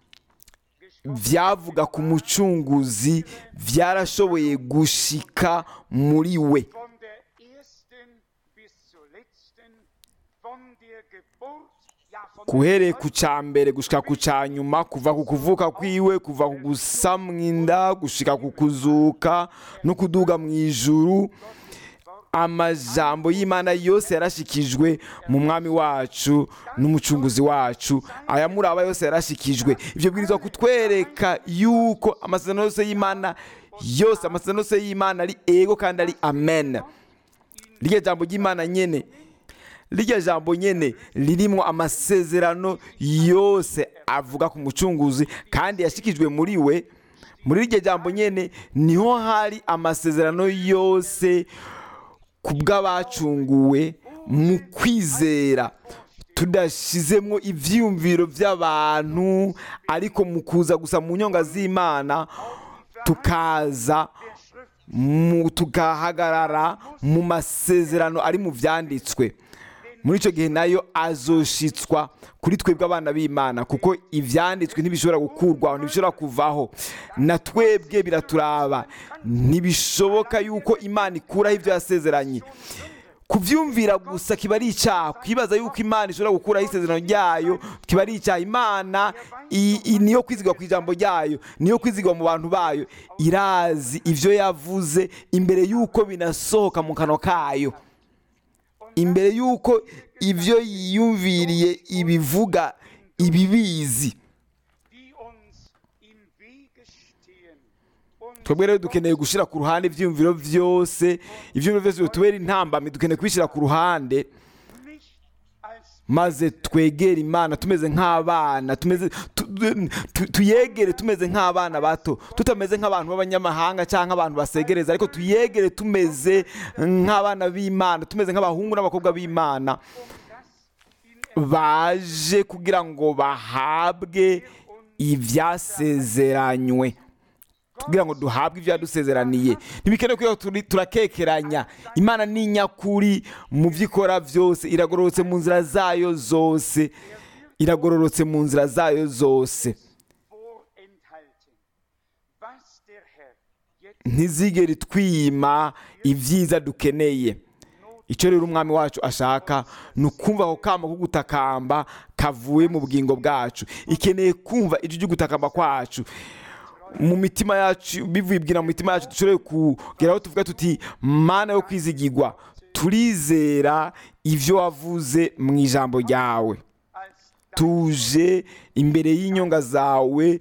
byavuga ku mucunguzi byarashoboye gushika muri we von der ersten bis zur letzten, von der Geburt, ja von guhereye ku cya mbere gushika ku cya nyuma kuva ku kuvuka kwiwe kuva ku gusamwa inda gushika ku kuzuka no kuduga mu ijuru amajambo y'imana yose yarashikijwe mu mwami wacu n'umucunguzi wacu ayamuraba yose yarashikijwe ibyo bwirizwa kutwereka yuko amasezerano yose y'imana yose amasezerano yose y'imana ari ego kandi ari amen rirya jambo ry'imana nyene rirya jambo nyene ririmo amasezerano yose avuga ku mucunguzi kandi yashikijwe muri we muri rirya jambo nyene niho hari amasezerano yose ku bw'abacunguwe mu kwizera tudashizemo ivyiyumviro by'abantu ariko mu kuza gusa mu nyonga z'imana tukaza mu tugahagarara mu masezerano ari mu vyanditswe muri icyo gihe nayo azoshitswa kuri twebwe abana b'imana kuko ibyanditswe ntibishobora gukurwaho ntibishobora kuvaho na twebwe biraturaba ntibishoboka yuko imana ikuraho ibyo yasezeranye kubyumvira gusa kiba ari icyaha kwibaza yuko imana ishobora gukuraho isezerano ryayo kiba ari icyaha imana i- i- niyo kwizigwa ku ijambo ryayo niyo kwizigwa mu bantu bayo irazi ibyo yavuze imbere y'uko binasohoka mu kanwa kayo imbere y'uko ibyo yiyumviriye ibivuga ibibizi die uns im Wege stehen. Und twebwe rero dukeneye gushyira ku ruhande ibyiyumviro byose ibyiyumviro byose bitubera intambamyi dukeneye kubishyira ku ruhande nicht als maze twegere imana tumeze nk'abana tumeze tu- tu- tuyegere tumeze nk'abana bato tutameze nk'abantu b'abanyamahanga cyangwa abantu basegereza ariko tuyegere tumeze nk'abana b'imana tumeze nk'abahungu n'abakobwa b'imana baje kugira ngo bahabwe ibyasezeranywe kugira ngo duhabwe ibyo yadusezeraniye ntibikenewe ko turi- turakekeranya imana ni nyakuri mu byo ikora byose iragororotse mu nzira zayo zose iragororotse mu nzira zayo zose vorenthalten, was der Herr jetzt ntizigere twima ibyiza dukeneye icyo rero umwami wacu ashaka ni ukumva ako kama ko gutakamba kavuye mu bugingo bwacu ikeneye kumva ijwi ryo gutakamba kwacu mu mitima yacu bivibwira mu mitima yacu dushobore kugeraho tuvuga tuti mana yo kwizigirwa turizera ibyo wavuze mu ijambo ryawe als tuje imbere y'inyonga zawe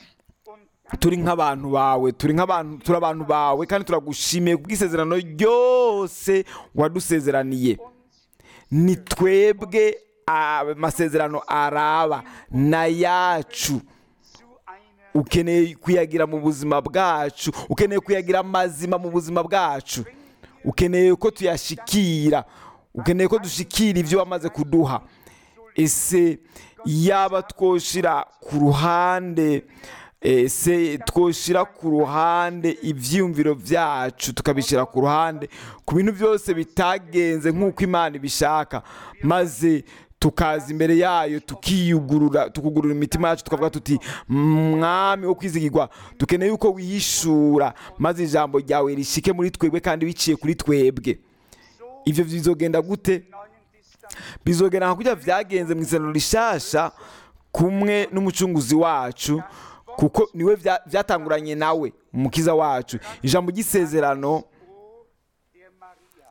und turi nk'abantu bawe turi nk'abantu turi abantu bawe kandi turagushimiye kubw'isezerano ryose wadusezeraniye ni twebwe amasezerano araba na yacu zu einer ukeneye kuyagira mu buzima bwacu ukeneye kuyagira mazima mu buzima bwacu ukeneye ko tuyashikira ukeneye ko dushikira ibyo wamaze kuduha ese yaba twoshira ku ruhande ese twoshira ku ruhande ibyiyumviro byacu tukabishyira ku ruhande ku bintu byose bitagenze nk'uko imana ibishaka maze tukaza imbere yayo tukiyugurura tukugurura imitima yacu tukavuga tuti mwami wo kwizigirwa dukeneye yuko wihishura maze ijambo ryawe rishike muri twebwe kandi biciye kuri twebwe ibyo bizogenda gute neuen Distanz bizogera nka kurya byagenze mu isezerano rishasha kumwe n'umucunguzi wacu kuko niwe bya- byatanguranye nawe umukiza wacu ijambo ry'isezerano der Maria.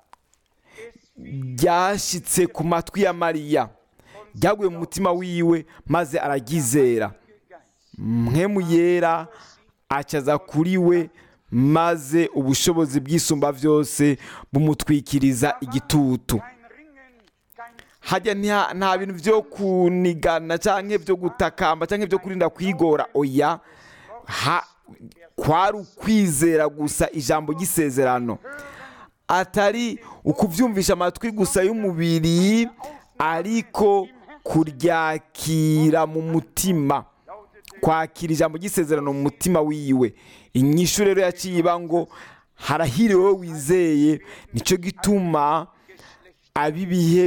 Es ryashyitse ku matwi ya mariya ryaguye mu mutima wiwe maze araryizera Geist mpemu yera acaza kuri we maze ubushobozi bw'isumba byose bumutwikiriza igitutu kein Ringen, kein hajya nta- nta bintu byo kunigana cyangwa byo gutakamba cyangwa byo kurinda kwigora oya ha kwari ukwizera gusa ijambo ry'isezerano atari ukubyumvisha amatwi gusa y'umubiri ariko kuryakira mu mutima kwakira ijambo ry'isezerano mu mutima wiwe inyishu rero yaciye iba ngo harahiriwe wowe wizeye nicyo gituma ab'ibihe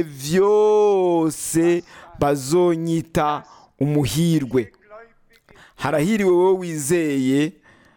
byose bazonyita umuhirwe harahiriwe wowe wizeye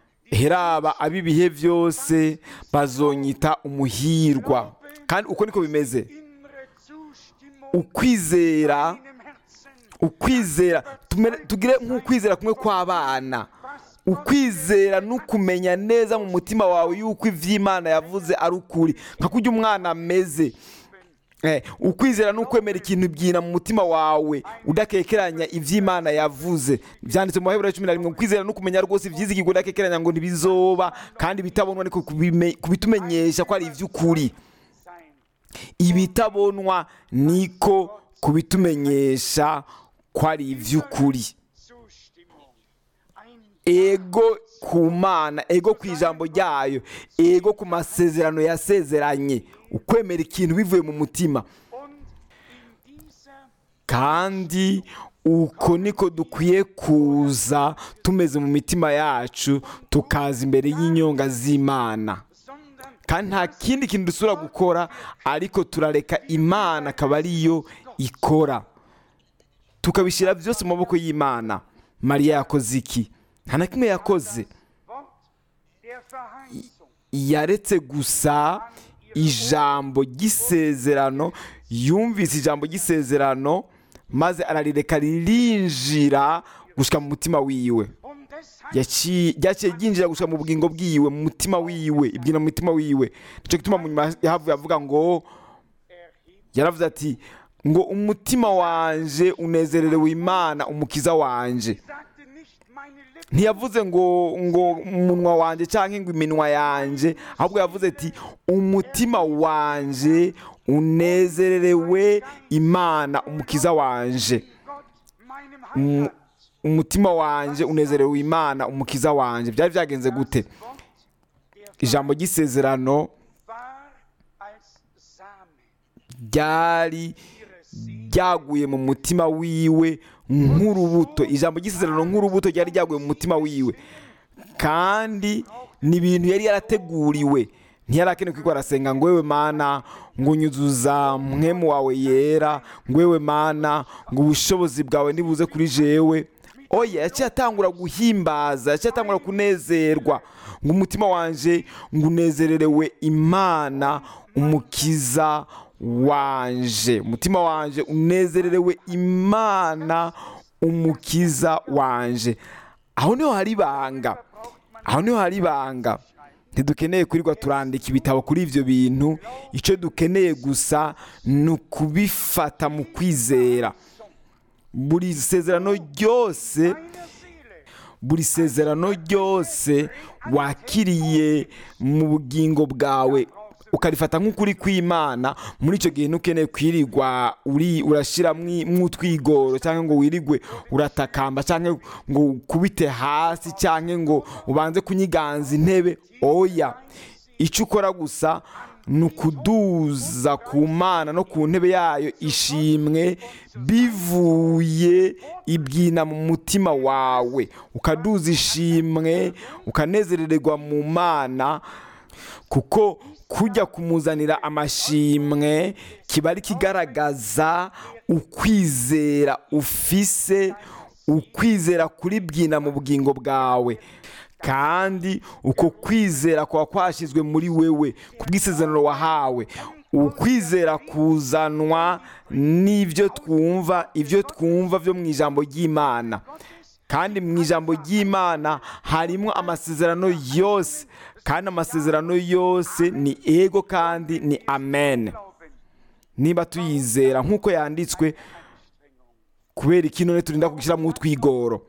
heraba ab'ibihe byose bazonyita umuhirwa kandi uko niko bimeze innere Zustimmung ukwizera im Herzen. ukwizera tumere- tugire nk'ukwizera kumwe kw'abana ukwizera n'ukumenya neza mu mutima wawe yuko iby'imana yavuze ari ukuri nka kurya umwana ameze Eh, ukwizera n'ukwemera ikintu byina mu mutima wawe udakekeranya iby'imana yavuze byanditse mu maheburayo cumi na rimwe ukwizera n'ukumenya rwose ibyizigirwa udakekeranya ngo ntibizoba kandi bitabonwa ariko kubime- kubitumenyesha ko ari iby'ukuri sein. ibitabonwa niko kubitumenyesha ko ari iby'ukuri Zustimmung. Ein ego ku mana ego ku ijambo ryayo ego ku masezerano yasezeranye ukwemera ikintu bivuye mu mutima und in dieser kandi uko niko dukwiye kuza tumeze mu mitima yacu tukaza imbere y'inyonga z'imana sondern kandi nta kindi kintu dusubira gukora ariko turareka imana akaba ariyo ikora tukabishyira byose mu maboko y'imana mariya yakoze iki nta na kimwe yakoze Wort der Verheißung yaretse gusa ijambo ry'isezerano yumvise ijambo ry'isezerano maze ararireka ririnjira gushyika mu mutima wiwe und deshalb Yaciye- ryaciye ryinjira gushyika mu bugingo bwiwe mu mutima wiwe ibyina mu mutima wiwe nicyo gituma mu nyuma yahavuye avuga ngo erhebt yaravuze ati ngo umutima wanje unezererewe imana umukiza wanje sagte nicht meine Lippen ntiyavuze ngo ngo umunwa wanjye cyangwa ngo iminwa yanjye ahubwo yavuze ati umutima wanjye unezererewe imana umukiza wanje Gott meinem Um- Heiland. umutima wanjye unezerewe imana umukiza wanjye byari byagenze gute Wort der ijambo ry'isezerano war als Same ryari ryaguye mu mutima wiwe nk'urubuto ijambo ry'isezerano nk'urubuto ryari ryaguye mu mutima wiwe kandi ni ibintu yari yarateguriwe ntiyari akeneye kwiko arasenga ngo wewe mana ngo unyuzuza mwemu wawe yera ngo wewe mana ngo ubushobozi bwawe nibuze kuri jewe oya yaciye atangura guhimbaza yaciye atangura kunezerwa ngo umutima wanje ngo unezererewe imana umukiza wanje umutima wanje unezererewe imana umukiza wanje aho niho hari ibanga aho niho hari ibanga ntidukeneye kurirwa turandika ibitabo kuri ibyo bintu icyo dukeneye gusa ni ukubifata mu kwizera buri sezerano ryose meiner Seele buri sezerano ryose wakiriye mu bugingo bwawe ukarifata nk'ukuri kw'imana muri icyo gihe ntukeneye kwirirwa uri urashyira mw'utwigoro cyangwa ngo wirigwe uratakamba cyangwa ngo ukubite hasi cyangwa ngo ubanze kunyiganza intebe oya icyo ukora gusa ni ukuduza ku mana no ku ntebe yayo ishimwe bivuye ibyina mu mutima wawe ukaduza ishimwe ukanezerererwa mu mana kuko kujya kumuzanira amashimwe kiba ari kigaragaza ukwizera ufise ukwizera kuri byina mu bugingo bwawe kandi uko kwizera kuba kwashyizwe muri wewe ku bw'isezerano wahawe ukwizera kuzanwa n'ibyo twumva ibyo twumva byo mu ijambo ry'imana kandi mu ijambo ry'imana harimo amasezerano yose kandi amasezerano yose ni ego kandi ni amen niba tuyizera nk'uko yanditswe kubera iki none turinda gushyiramo utwigoro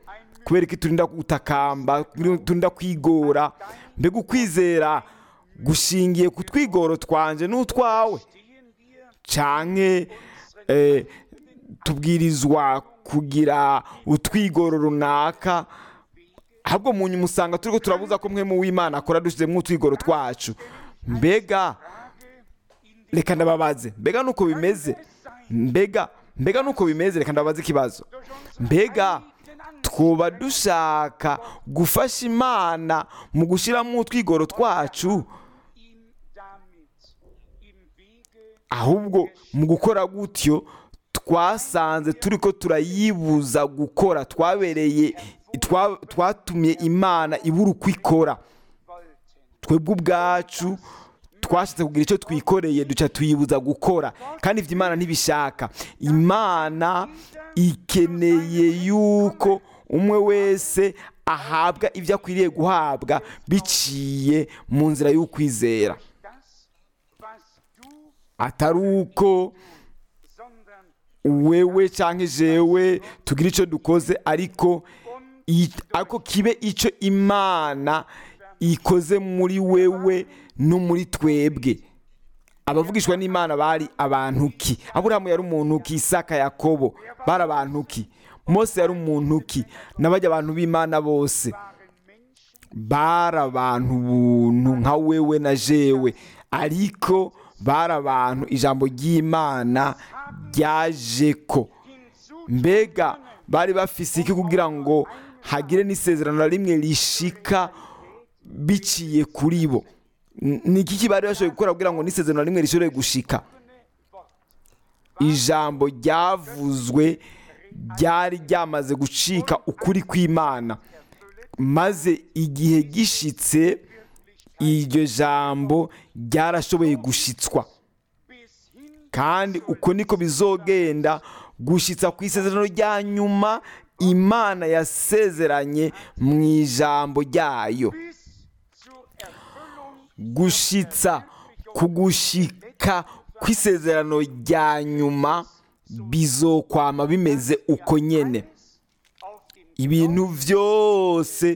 kubera ko turinda gutakamba turinda kwigora mbega ukwizera gushingiye ku twigoro twanje n'utwawe stehen wir canke eh, tubwirizwa kugira utwigoro runaka ahubwo mu nyuma usanga turiko turabuza ko mwe mu w'imana akora dushyizemo utwigoro twacu mbega reka ndababaze mbega nuko bimeze mbega mbega nuko bimeze reka ndababaze ikibazo mbega twoba dushaka gufasha imana mu gushyiramo utwigoro twacu ihm damit im Wege ahubwo mu gukora gutyo twasanze turi ko turayibuza gukora twabereye twa- twatumye imana ibura uko ikora wollten. twebwe ubwacu twashatse kugira icyo twikoreye duca tuyibuza gukora kandi ibyo imana ntibishaka imana ikeneye yuko umwe wese ahabwa ibyo akwiriye guhabwa biciye mu nzira y'ukwizera Das, was du, atari uko sondern wewe cyangwa jewe tugira icyo dukoze ariko i- ariko kibe icyo imana ikoze muri wewe no muri twebwe abavugishwa n'imana bari abantu ki aburahamu yari umuntu ki isaka yakobo bari abantu ki mose yari umuntu ki n'abajya abantu b'imana bose waren Menschen, bari abantu buntu nka wewe na jewe ariko bari abantu ijambo ry'imana ryaje ko hinzu mbega bari bafise iki kugira ngo hagire n'isezerano na rimwe rishika biciye kuri bo N- ni iki bari bashoboye gukora kugira ngo n'isezerano na rimwe rishobore gushika ijambo ryavuzwe ryari ryamaze gucika ukuri kw'imana maze igihe gishitse iryo jambo ryarashoboye gushitswa bis hin kandi uko niko bizogenda gushitsa ku isezerano rya nyuma imana yasezeranye mu ijambo ryayo bis zur Erfüllung gushitsa ku gushika kw'isezerano rya nyuma bizokwama bimeze uko nyene auf dem ibintu byose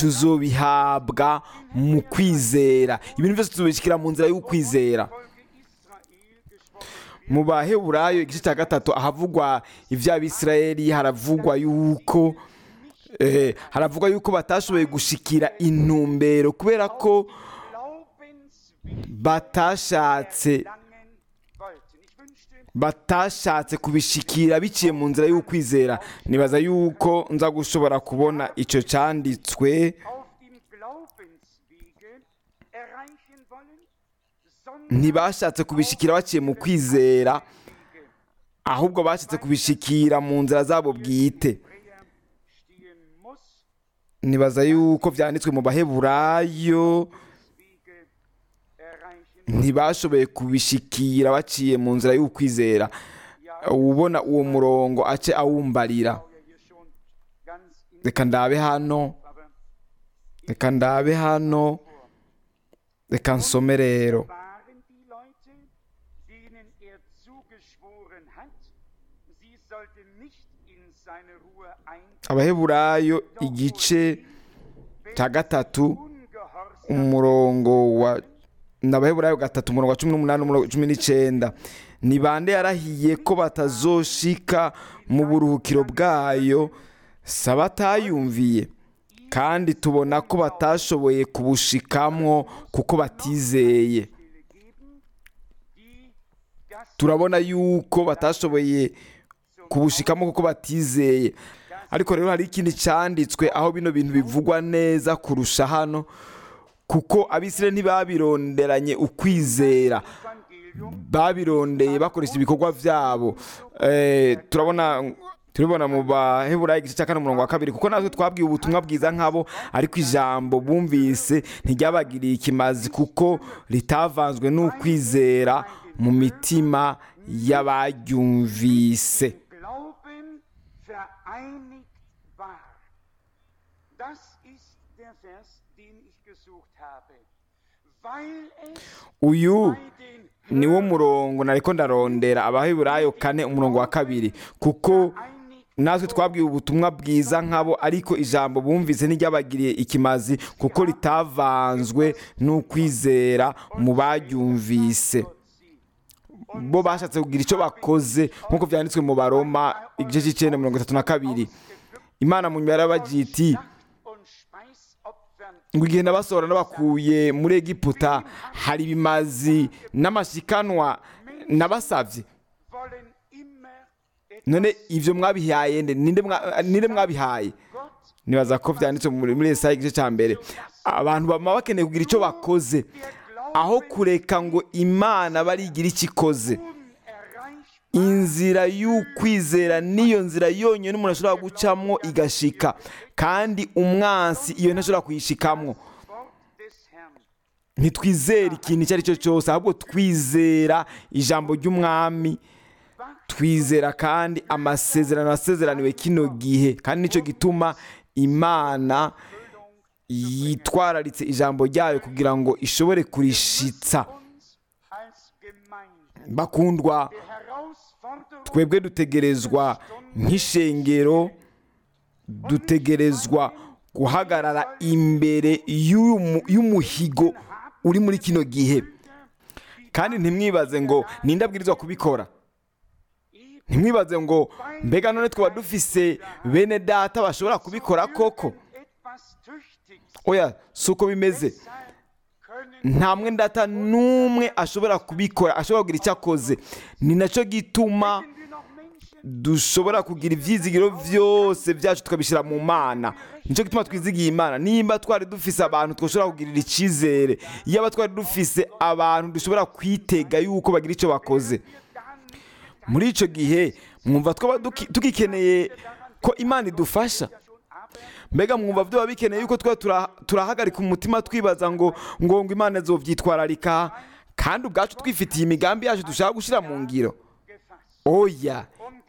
tuzobihabwa mu kwizera ibintu byose tuzobishyikira mu nzira y'ukwizera Volke Israel gesprochen mu baheburayo igice cya gatatu ahavugwa iby'abisirayeli haravugwa yuko eh, haravugwa yuko batashoboye gushikira intumbero kubera ko glaubenswillig batashatse langen wollten. Ich wünschte, batashatse kubishikira biciye mu nzira y'ukwizera nibaza yuko nza gushobora kubona icyo cyanditswe auf dem Glaubenswege erreichen wollen, sondern ntibashatse kubishikira baciye mu kwizera Wege. ahubwo bashatse kubishikira mu nzira zabo bwite Hebräer stehen muss, nibaza yuko byanditswe mu baheburayo Wege erreichen ntibashoboye kubishikira baciye mu nzira y'ukwizera ubona uwo murongo ace awumbarira ja hier schon ganz in reka ndabe hano aber reka ndabe hano reka nsome rero waren die Leute, denen er zugeschworen hat, sie sollten nicht in seine Ruhe eintreten, abaheburayo igice cya gatatu ungehorsam umurongo wa ni abaheburayo gatatu umurongo wa cumi n'umunani umurongo wa cumi n'icyenda ni bande yarahiye ko batazoshika mu buruhukiro bwayo si abatayumviye kandi tubona ko batashoboye kubushikamwo kuko batizeye Stille geben, die das turabona yuko batashoboye kubushikamo kuko batizeye ariko rero hari ikindi cyanditswe aho bino bintu bivugwa neza kurusha hano kuko abisire ntibabironderanye ukwizera Evangelium babirondeye bakoresha ibikorwa byabo Eh, turabona turabona mu baheburayo igice cya kane umurongo wa kabiri kuko natwe twabwiye ubutumwa bwiza nk'abo ariko ijambo bumvise ntiryabagiriye ikimazi kuko ritavanzwe n'ukwizera mu mitima y'abaryumvise Glauben vereinigt war. Das ist der Vers, den ich gesucht habe. Weil es uyu bei den niwo murongo nariko ndarondera abaheburayo kane umurongo wa kabiri kuko vereinigt natwe twabwiwe ubutumwa bwiza nk'abo ariko ijambo bumvise ntiryabagiriye ikimazi kuko ritavanzwe n'ukwizera mu baryumvise bo bashatse kugira icyo bakoze nk'uko byanditswe mu baroma igice cy'icyenda mirongo itatu na kabiri imana mu nyuma yarabagiye iti und Speisopfern ngo igihe nabasohora nabakuye muri egiputa hari ibimazi n'amashikanwa nabasabye wollen immer etwas none ibyo mwabihaye nde ninde mwa- ninde mwabihaye Gott nibaza ko byanditse muri muri Yesaya igice cya mbere abantu baba bakeneye kugira icyo bakoze aho kureka ngo imana barigira icyo ikoze unerreichbar inzira y'ukwizera niyo nzira yonyine umuntu ashobora gucamwo igashika kandi umwansi iyo ntashobora kuyishikamwo Wort des Herrn. ntitwizere ikintu icyo ari cyo cyose ahubwo twizera ijambo ry'umwami twizera kandi amasezerano asezeraniwe kino gihe kandi nicyo gituma imana yitwararitse ijambo ryayo kugira ngo ishobore kurishitsa Uns als Gemeinde bakundwa der Herausforderung twebwe dutegerezwa nk'ishengero dutegerezwa guhagarara imbere y'uyu mu- y'umuhigo uri muri kino gihe kandi ntimwibaze ngo ninde abwirizwa kubikora ntimwibaze ngo mbega none twaba dufise bene data bashobora kubikora koko etwas Tüchtiges. oya si uko bimeze Deshalb können nta mwene data n'umwe ashobora kubikora ashobora kugira icyo akoze ni nacyo gituma wir noch Menschen dushobora kugira ibyizigiro byose byacu tukabishyira mu mana nicyo gituma twizigiye imana nimba twari dufise abantu twashobora kugirira icyizere yaba twari dufise abantu dushobora kwitega yuko bagira icyo bakoze muri icyo gihe mwumva twaba duki- tugikeneye ko imana idufasha mbega mwumva byaba bikeneye yuko twaba tura- turahagarika umutima twibaza ngo ngo ngo imana zobyitwararika kandi ubwacu twifitiye imigambi yacu dushaka gushyira mu ngiro gefasst. oya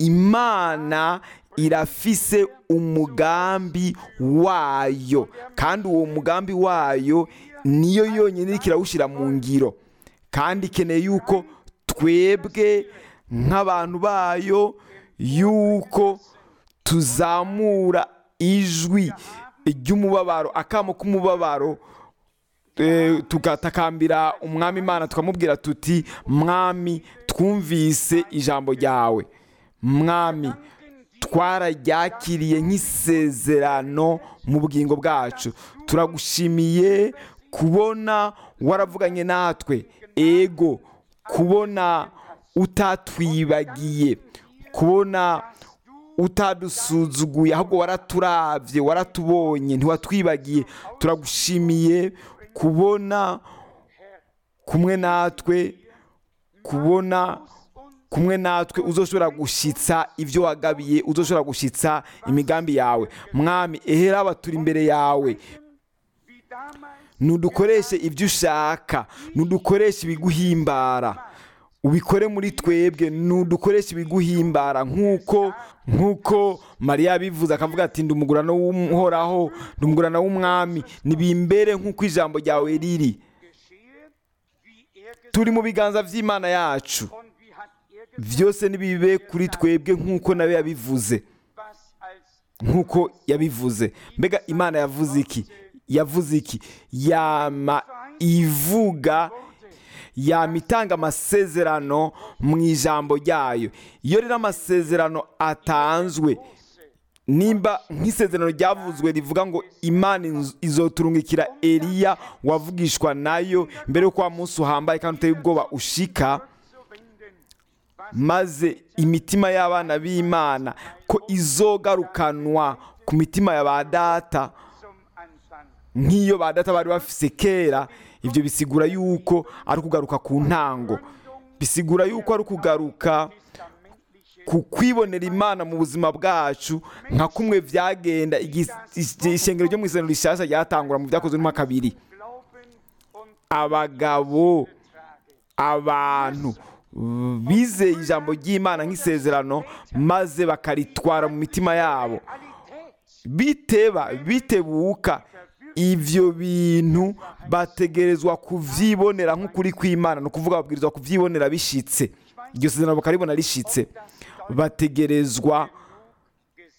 imana irafise umugambi wayo kandi uwo mugambi wayo niyo yonyine iriko irawushyira mu ngiro kandi ikeneye yuko twebwe nk'abantu bayo yuko tuzamura ijwi ry'umubabaro akamo k'umubabaro eh, tugatakambira umwami imana tukamubwira tuti mwami twumvise ijambo ryawe mwami twararyakiriye nk'isezerano mu bugingo bwacu turagushimiye kubona waravuganye natwe ego kubona utatwibagiye kubona utadusuzuguye ahubwo waraturavye waratubonye ntiwatwibagiye turagushimiye kubona kumwe natwe kubona kumwe natwe uzoshobora gushitsa ibyo wagabiye uzoshobora gushitsa imigambi yawe mwami ehera aba turi imbere yawe Wie damals nudukoreshe ibyo ushaka nudukoreshe ibiguhimbara ubikore muri twebwe nudukoreshe ibiguhimbara nk'uko nk'uko mariya yabivuze akavuga ati ndi umugurano w'uhoraho ndi umugurano w'umwami nibimbere nk'uko ijambo ryawe riri geschehe, wie er gesagt turi mu biganza by'imana yacu und wie hat er gesagt, byose nibibe kuri twebwe nk'uko nawe yabivuze was als nk'uko yabivuze mbega imana yavuze iki yavuze iki yama ivuga yama itanga amasezerano mu ijambo ryayo iyo rero amasezerano atanzwe nimba nk'isezerano ryavuzwe rivuga ngo imana inz- izoturungikira eliya wavugishwa nayo mbere y'uko wa munsi uhambaye kandi uteye ubwoba ushika zu wenden, was maze imitima y'abana b'imana ko izogarukanwa ku mitima ya ba data zum Anfang nk'iyo ba data bari bafise kera ibyo bisigura yuko ari ukugaruka ku ntango bisigura yuko ari ukugaruka testamentliche ku kwibonera imana mu buzima bwacu nka kumwe byagenda igi- igi- ishengero ryo mu isezerano rishasha ryatangura mu byakozwe n'umwaka kabiri Glauben und abagabo Trage. abantu bizeye ijambo ry'imana nk'isezerano maze bakaritwara mu mitima yabo Realität biteba bitebuka ibyo bintu bategerezwa kubyibonera nk'ukuri kw'imana ni ukuvuga babwirizwa kubyibonera bishitse iryo sezerano bakaribona rishitse bategerezwa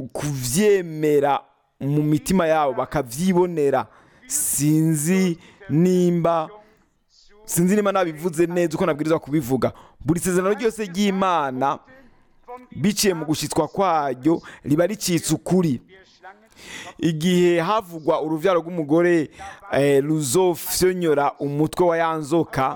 kuvyemera mu mitima yabo bakavyibonera sinzi nimba sinzi nimba nabivuze neza uko nabwirizwa kubivuga buri sezerano ryose ry'imana biciye mu gushitswa kwaryo riba ricitse ukuri igihe havugwa uruvyaro rw'umugore eh, ruzofyonyora umutwe wa ya nzoka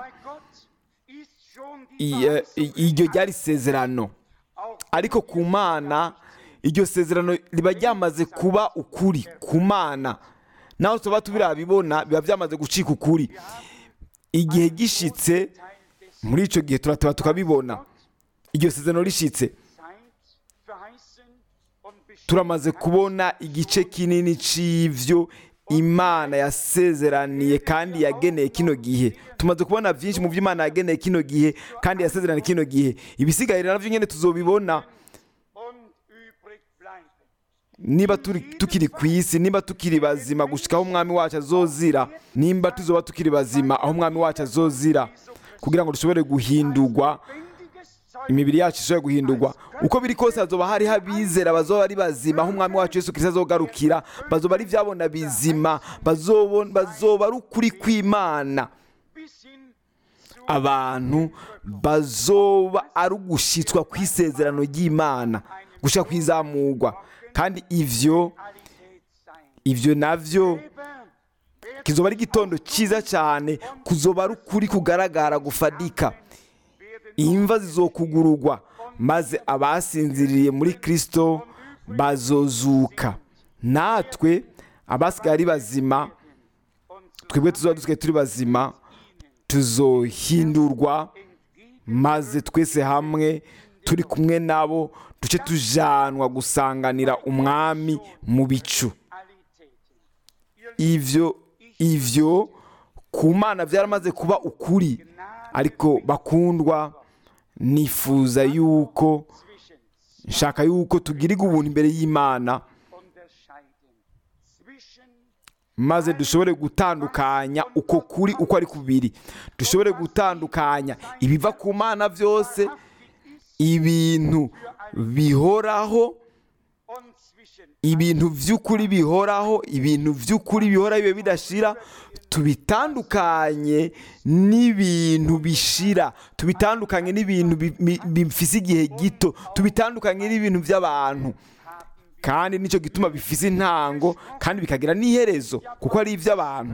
i- eh, i- iryo ryari isezerano ariko ku mana iryo sezerano riba ryamaze kuba ukuri ku mana naho tuba tubirabibona biba byamaze gucika ukuri igihe gishitse muri icyo gihe turateba tukabibona iryo sezerano rishitse turamaze kubona igice kinini c'ivyo imana yasezeraniye kandi yageneye kino gihe tumaze kubona byinshi mu byo imana yageneye kino gihe kandi yasezeraniye kino gihe ibisigaye rero navyo nyene tuzobibona niba turi tukiri ku isi niba tukiri bazima gushika aho umwami wacu azozira nimba tuzoba tukiri bazima aho umwami wacu azozira kugira ngo dushobore guhindurwa imibiri yacu ishobora guhindurwa uko biri kose hazoba hariho abizera bazoba ari bazima aho umwami wacu yesu kirisito azogarukira bazoba ari ibyabona bizima bazobon- bazoba ari ukuri kw'imana abantu bazoba ari ugushitswa kw'isezerano ry'imana gushika kwizamurwa kandi ivyo ivyo navyo kizoba ari igitondo cyiza cyane kuzoba ari ukuri kugaragara gufadika imva zizokugurugwa maze abasinziriye muri kristo bazozuka natwe abasigaye ari bazima twebwe tuzoba dusigaye turi bazima tuzohindurwa maze twese hamwe turi kumwe nabo duce tujanwa gusanganira umwami mu bicu ivyo ivyo ku mana byaramaze kuba ukuri ariko bakundwa nifuza yuko nshaka yuko tugirirwa ubuntu imbere y'imana maze dushobore gutandukanya uko kuri uko ari kubiri dushobore gutandukanya ibiva ku mana byose ibintu bihoraho ibintu by'ukuri bihoraho ibintu by'ukuri bihoraho bibe bidashira tubitandukanye n'ibintu bishira tubitandukanye n'ibintu bi- bi- bifise igihe gito tubitandukanye n'ibintu by'abantu kandi nicyo gituma bifise intango kandi bikagira n'iherezo kuko ari iby'abantu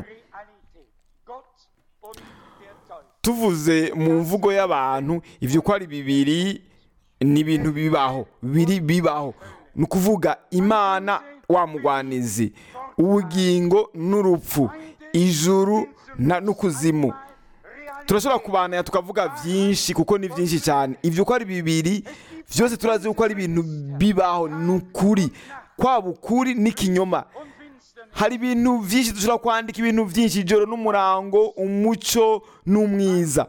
tuvuze mu mvugo y'abantu ibyo uko ari bibiri ni ibintu bibaho biri bibaho ni ukuvuga imana wa mugwanizi ubugingo n'urupfu ijuru na- n'ukuzimu turashobora kubanaya tukavuga byinshi kuko ni byinshi cyane ibyo uko ari bibiri byose turazi uko ari ibintu bibaho ni ukuri kwaba ukuri n'ikinyoma hari ibintu byinshi dushobora kwandika ibintu byinshi ijoro n'umurango umuco n'umwiza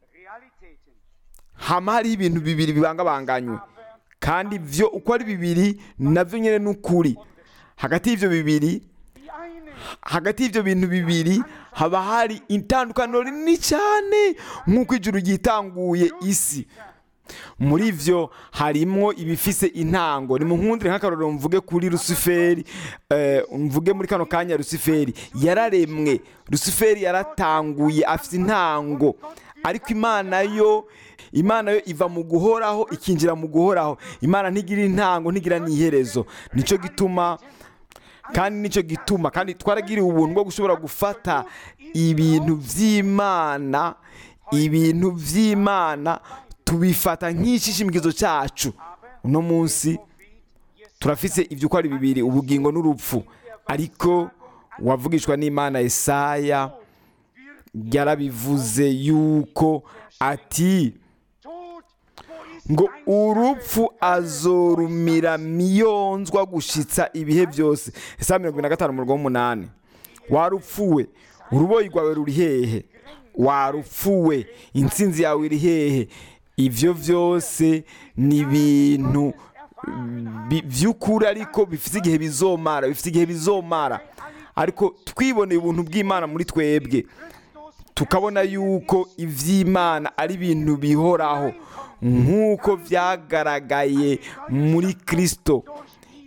hama hariho ibintu bibiri bibangabanganywe kandi byo uko ari bibiri nabyo nyine ni ukuri hagati y'ibyo bibiri hagati y'ibyo bintu bibiri haba hari itandukaniro rinini cyane nk'uko ijuru ryitanguye isi muri byo harimo ibifise intango ni mu nkundire nk'akarorero mvuge kuri rusuferi eh, mvuge muri kano kanya rusuferi yararemwe rusuferi yaratanguye afite intango ariko imana yo imana yo iva mu guhoraho ikinjira mu guhoraho imana ntigira intango ntigira n'iherezo nicyo gituma kandi nicyo gituma kandi twaragiriwe ubuntu bwo gushobora gufata ibintu by'imana ibintu by'imana tubifata nk'ishishimikizo cyacu uno munsi turafise ibyo uko ari bibiri ubugingo n'urupfu ariko wavugishwa n'imana Yesaya yarabivuze yuko ati ngo urupfu azorumira miyonzwa gushitsa ibihe byose esa mirongo ine na gatanu umurongo w'umunani warupfuwe uruboyi rwawe ruri hehe warupfuwe intsinzi yawe iri hehe ibyo byose ni ibintu bi- by'ukuri ariko bifite igihe bizomara bifite igihe bizomara ariko twiboneye ubuntu bw'imana muri twebwe tukabona yuko iby'imana ari ibintu bihoraho nk'uko byagaragaye muri kirisito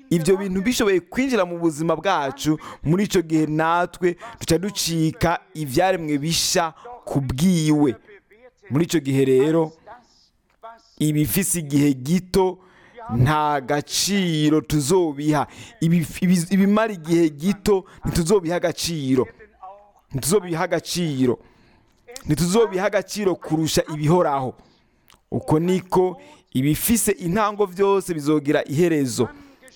ibyo bintu bishoboye kwinjira mu buzima bwacu muri icyo gihe natwe duca ducika ibyaremwe bisha ku bwiwe muri icyo gihe rero ibifise igihe gito nta gaciro tuzobiha Ibi- ibi- ibimara igihe gito ntituzobiha agaciro ntituzobiha agaciro ntituzobiha agaciro kurusha ibihoraho uko niko ibifise intango byose bizogira iherezo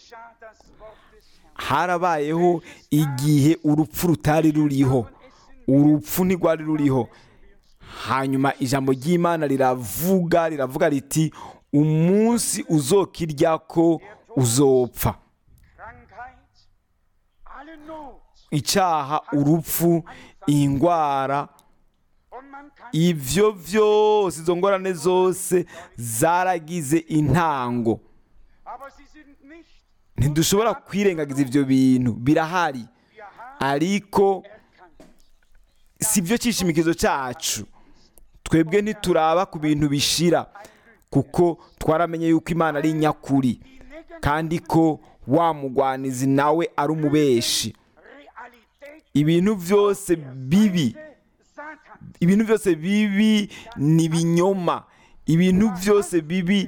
harabayeho igihe urupfu rutari ruriho urupfu ntirwari ruriho hanyuma ijambo ry'imana riravuga riravuga riti umunsi uzokirya ko uzopfa Krankheit, alle Not. icyaha urupfu indwara Und man kann ibyo byose izo ngorane zose zaragize intango aber sie sind nicht ntidushobora kwirengagiza ibyo bintu birahari wir haben ariko erkannt. si byo cyishimikizo cyacu twebwe ntituraba ku bintu bishira kuko twaramenye yuko imana ari nyakuri Die negative kandi ko wa mugwanizi nawe ari umubeshi Realität ibintu byose bibi Satans. ibintu byose bibi ni ibinyoma ibintu byose bibi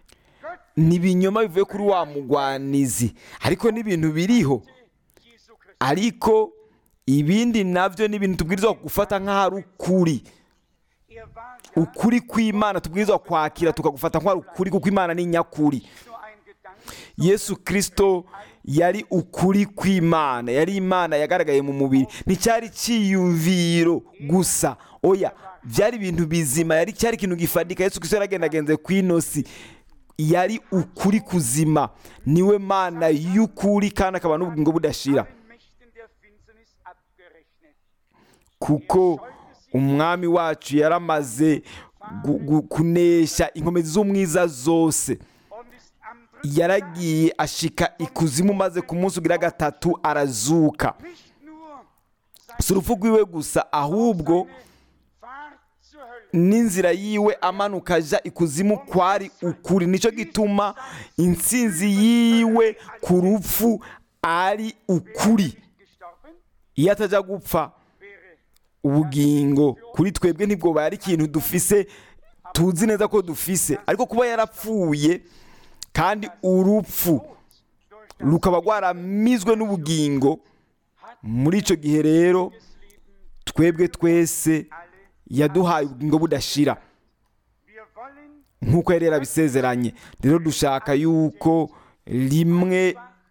ni ibinyoma bivuye kuri wa mugwanizi ariko n'ibintu biriho Jesu Christus. ariko ibindi nabyo ni ibintu tubwirizwa gufata nk'aho ari ukuri Er war ja ukuri kw'imana tubwirizwa kwakira tukagufata nk'aho ari ukuri kuko imana ni nyakuri nur ein Gedanke, yesu kirisito yari ukuri kw'imana yari imana yagaragaye mu mubiri nticyari cyiyumviro gusa oya byari ibintu bizima yari cyari ikintu gifatika yesu kirisito yaragendagenze ku inosi yari ukuri kuzima niwe mana y'ukuri kandi akaba n'ubugingo budashira allen Mächten der Finsternis abgerechnet. kuko umwami wacu yaramaze gu- gu- kunesha inkomezi z'umwiza zose Und ist am dritten yaragiye ashika ikuzimu maze ku munsi ugira gatatu arazuka nicht nur si urupfu rwiwe gusa ahubwo Fahrt zur Hölle. n'inzira yiwe amanuka aja ikuzimu kwari ukuri nicyo gituma intsinzi yiwe ku rupfu ari ukuri Gestorben iyo atajya gupfa wäre ubugingo kuri twebwe ntibwo ari ikintu dufise tuzi neza ko dufise ariko kuba yarapfuye kandi urupfu durch rukaba rwaramizwe n'ubugingo muri icyo gihe rero das Leben twebwe twese alle. yaduhaye ubugingo budashira Wir wollen nk'uko yari yarabisezeranye rero dushaka yuko rimwe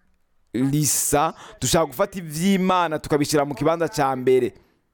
risa dushaka gufata iby'imana tukabishyira mu kibanza cya mbere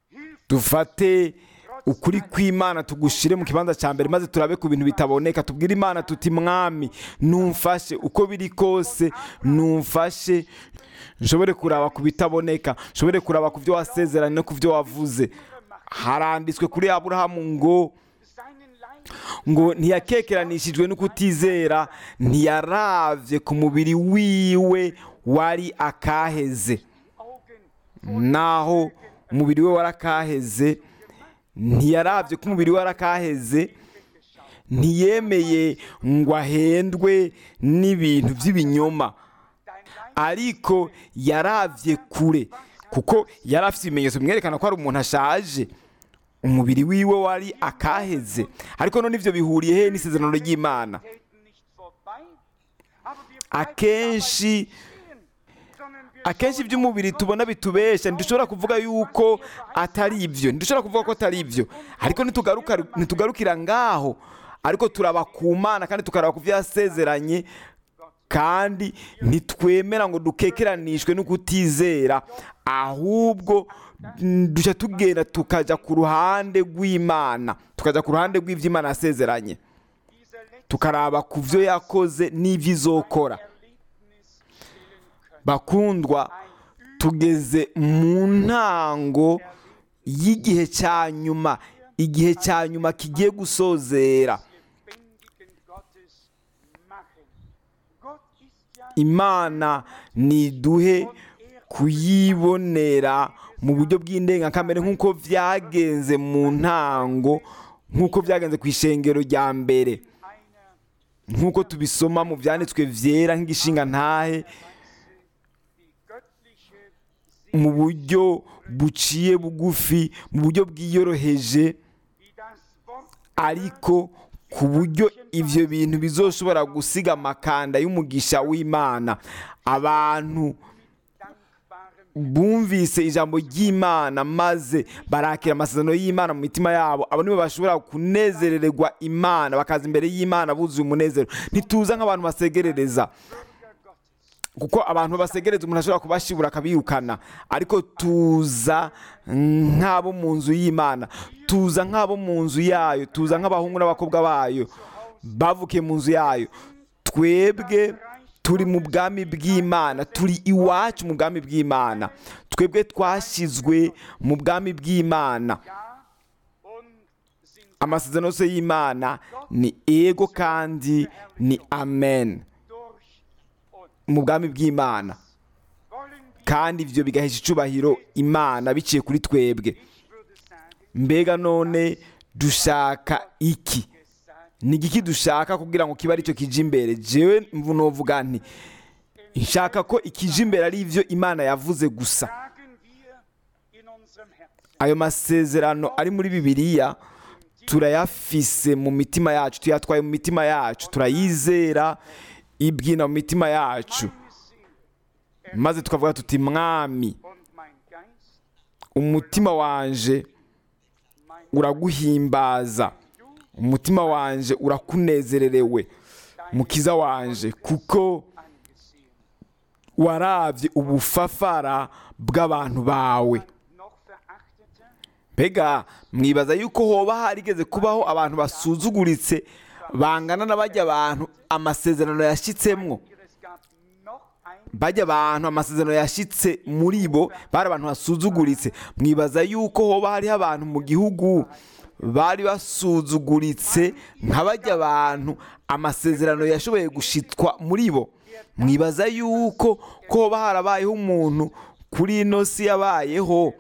dufate ukuri kw'imana tugushyire mu kibanza cya mbere maze turabe ku bintu bitaboneka tubwire imana tuti mwami numfashe uko biri kose numfashe nshobore kuraba ku bitaboneka nshobore kuraba ku byo wasezeranye no ku byo wavuze haranditswe kuri aburahamu ngo seinen Leib ngo ntiyakekeranishijwe no kutizera ntiyaravye ku mubiri wiwe wari akaheze Augen naho umubiri we warakaheze ntiyaravye ko umubiri we warakaheze ntiyemeye ngo ahendwe n'ibintu by'ibinyoma dein Leib ariko yaravye kure kuko yari afite ibimenyetso bimwerekana ko ari umuntu ashaje umubiri wiwe wari akaheze ariko none ivyo bihuriye he n'isezerano ry'imana treten nicht vorbei, aber wir akenshi stehen, sondern wir akenshi iby'umubiri tubona bitubesha ntidushobora kuvuga yuko atari ibyo ntidushobora kuvuga ko atari ibyo ariko nitugaruka ntitugarukira ngaho ariko turaba ku mana kandi tukaraba ku byo yasezeranye kandi ntitwemera ngo dukekeranishwe no kutizera ahubwo mm, duca tugenda tukajya ku ruhande rw'imana tukajya ku ruhande rw'iby'imana yasezeranye dieser letzten tukaraba ku byo yakoze n'ibyo izokora Erlebnis stellen können. bakundwa tugeze mu ntango y'igihe cya nyuma igihe cya nyuma kigiye gusozera lebendigen Gottes machen. Gott ist ja imana niduhe kuyibonera mu buryo bw'indengakamere nk'uko byagenze mu ntango nk'uko byagenze ku ishengero rya mbere einer nk'uko tubisoma mu byanditswe byera nk'igishinga ntahe mu buryo buciye bugufi mu buryo bwiyoroheje wie das Wort ariko ku buryo ibyo bintu bizoshobora gusiga amakanda y'umugisha w'imana abantu dankbarem bumvise ijambo ry'imana maze barakira amasezerano y'imana mu mitima yabo abo nibo bashobora kunezerererwa imana bakaza imbere y'imana buzuye umunezero ntituza nk'abantu basegerereza kuko abantu basegereza umuntu ashobora kubashibura akabirukana ariko tuza nk'abo mu nzu y'imana tuza nk'abo mu nzu yayo tuza nk'abahungu n'abakobwa bayo bavukiye mu nzu yayo twebwe turi mu bwami bw'imana turi iwacu mu bwami bw'imana twebwe twashyizwe mu bwami bw'imana Ja und sind amasezerano yose y'imana ni ego kandi ni amen durch uns. mu bwami bw'imana Wollen wir, kandi ibyo bigahesha icubahiro imana biciye kuri twebwe ich würde sagen, mbega none dushaka iki gesagt, ni igiki dushaka kugira ngo kibe aricyo kije imbere jewe novuga nti nshaka ko ikije imbere ari ibyo imana yavuze gusa tragen wir in unserem Herzen. ayo masezerano ari muri bibiliya turayafise mu mitima yacu tuyatwaye mu mitima yacu turayizera ibwina mu mitima yacu Meine Seele maze tukavuga tuti mwami und mein Geist, umutima wanje mein uraguhimbaza umutima wanje urakunezererewe mukiza wanje kuko angesehen. warabye ubufafara bw'abantu bawe Noch verachteter, mbega mwibaza yuko hoba harigeze kubaho abantu basuzuguritse bangana na bajya abantu amasezerano yashyitsemwo es gab noch ein bajya abantu amasezerano yashyitse muri bo bari abantu basuzuguritse mwibaza yuko hoba hariho abantu mu gihugu bari basuzuguritse nka bajya abantu amasezerano yashoboye gushitwa muri bo mwibaza yuko ko hoba harabayeho umuntu kuri ino si yabayeho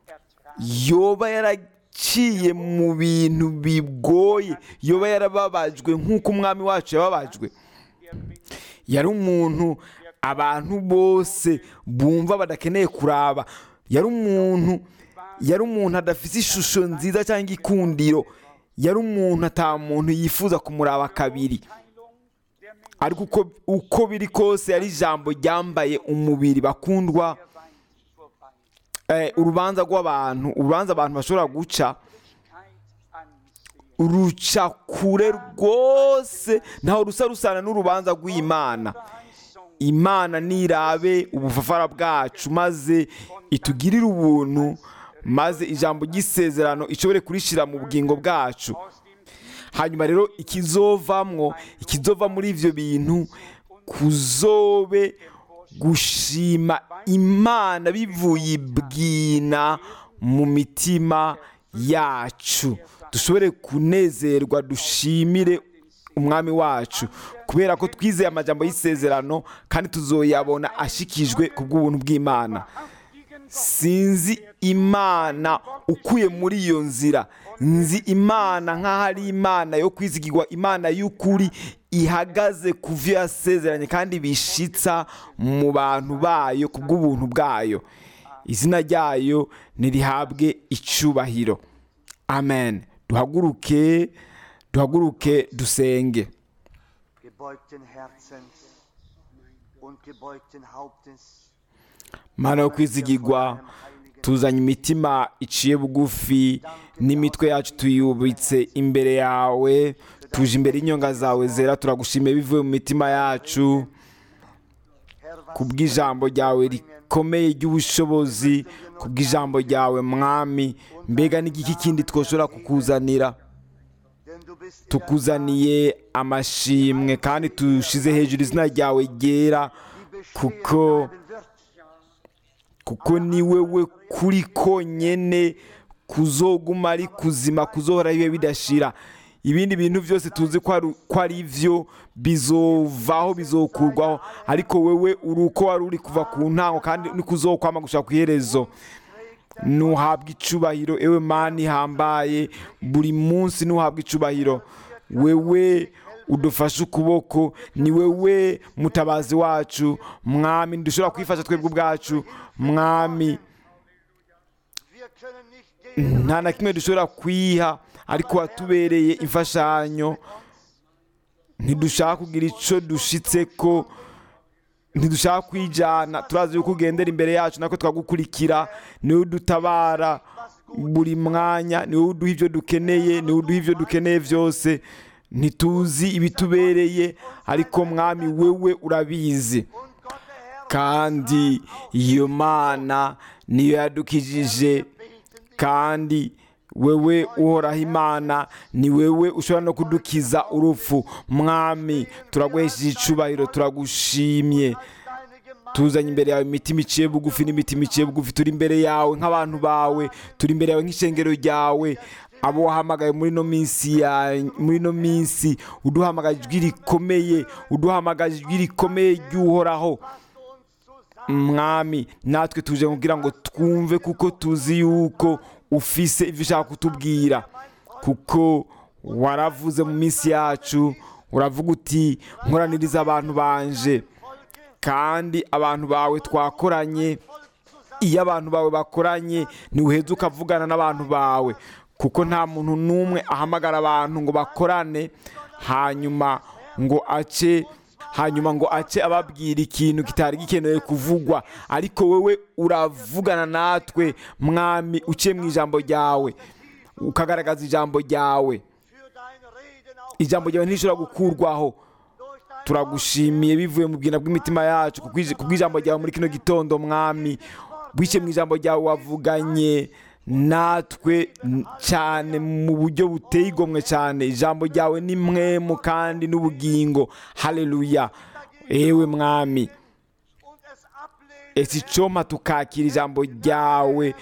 yoba yaraciye mu bintu bigoye yoba yarababajwe nk'uko umwami wacu yababajwe yari umuntu abantu bose bumva badakeneye kuraba yari umuntu yari umuntu adafite ishusho nziza cyangwa ikundiro yari umuntu ata muntu yifuza kumuraba kabiri Teilung der Menschen ariko uko, uko biri kose yari ijambo ryambaye umubiri bakundwa weit vorbei. eh, urubanza rw'abantu urubanza abantu bashobora guca Keit ansehen. ruca kure rwose ntaho rusa rusana n'urubanza rw'imana Verheißung imana nirabe ubufafara bwacu maze itugirire ubuntu maze ijambo ry'isezerano ishobore kurishyira mu bugingo bwacu aus dem hanyuma rero ikizovamwo ikizova muri ibyo bintu kuzobe gushima imana bivuye ibwina mu mitima yacu dushobore kunezerwa dushimire umwami wacu kubera ko twizeye amajambo y'isezerano kandi tuzoyabona ashikijwe ku bw'ubuntu bw'imana sinzi imana ukuye muri iyo nzira nzi imana nk'aho ari imana yo kwizigirwa imana y'ukuri ihagaze ku byo yasezeranye kandi bishitsa mu bantu bayo ku bw'ubuntu bwayo izina ryayo nirihabwe icubahiro amen duhaguruke duhaguruke dusenge gebeugten Herzens und gebeugten Hauptes. mana yo kwizigirwa tuzanye imitima iciye bugufi n'imitwe yacu tuyubitse imbere yawe tuje imbere y'inyonga zawe zera turagushimiye bivuye mu mitima yacu Herr, was ku bw'ijambo ryawe rikomeye ry'ubushobozi ku bw'ijambo ryawe mwami mbega n'igiki kindi twoshobora kukuzanira denn du bist in der tukuzaniye amashimwe kandi tushize hejuru izina ryawe ryera die bestehen kuko bleiben wird. kuko ni wewe kuri konyene kuzoguma ari kuzima kuzohora bibe bidashira ibindi bintu byose tuzi ko ari- ko ari byo bizovaho bizokurwaho ariko wewe uri uko wari uri kuva ku ntango kandi ni kuzokwama gushaka ku iherezo nuhabwa icubahiro ewe mani ihambaye buri munsi nuhabwa icubahiro wewe udufashe ukuboko ni wewe mutabazi wacu mwami ntidushobora kwifasha twebwe ubwacu mwami Wir können nicht geben, nta na kimwe dushobora kwiha ariko watubereye imfashanyo ntidushaka kugira icyo dushitse ko ntidushaka kwijyana turazi yuko ugendera imbere yacu nako twagukurikira niwe udutabara buri mwanya niwe uduha ibyo dukeneye niwe uduha ibyo dukeneye byose ntituzi ibitubereye ariko mwami wewe urabizi und Gott der Herr kandi iyo mana niyo yadukijije kandi wewe uhoraho imana ni wewe ushobora no kudukiza urupfu mwami turaguhesheje icubahiro turagushimye deine Gemeinde tuzanye imbere yawe imitima iciye bugufi n'imitima iciye bugufi turi imbere yawe nk'abantu bawe turi imbere yawe nk'ishengero ryawe abo wahamagaye muri ino minsi ya muri ino minsi uduhamagaye ijwi rikomeye uduhamagaye ijwi rikomeye ry'uhoraho mwami natwe tuje kugira ngo twumve kuko tuzi yuko ufise ibyo ushaka kutubwira kuko waravuze mu minsi yacu uravuga uti nkoraniriza abantu banje kandi abantu bawe twakoranye iyo abantu bawe bakoranye ntiwuheze ukavugana n'abantu bawe kuko nta muntu n'umwe ahamagara abantu ngo bakorane hanyuma ngo ace hanyuma ngo ace ababwira ikintu kitari gikenewe kuvugwa ariko wowe uravugana natwe mwami uciye mu ijambo ryawe ukagaragaza ijambo ryawe für dein Reden auch ijambo ryawe ntirishobora gukurwaho durch dein turagushimiye bivuye mu bwina bw'imitima yacu kubw'ij- kubw'ijambo ryawe muri kino gitondo mwami bwice mu ijambo ryawe wavuganye natwe n- cyane mu buryo buteye igomwe cyane ijambo ryawe ni mwemu kandi n'ubugingo haleluya ewe mwami und es ablehnen, ese icoma tukakira ijambo ryawe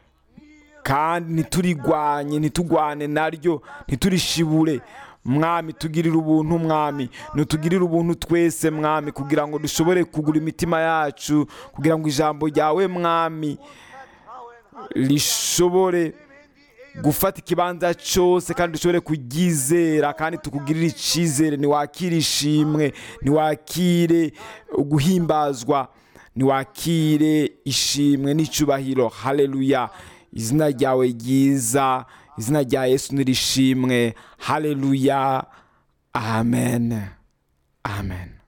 kandi ntiturigwanye ntitugwane naryo ntiturishibure mwami tugirire ubuntu mwami ntitugirire ubuntu twese mwami kugira ngo dushobore kugura imitima yacu kugira ngo ijambo ryawe mwami rishobore gufata ikibanza cyose kandi dushobore kuryizera kandi tukugirire icyizere ntiwakire ishimwe ntiwakire guhimbazwa ntiwakire ishimwe n'icyubahiro haleluya izina ryawe ryiza izina rya yesu nirishimwe haleluya amen amen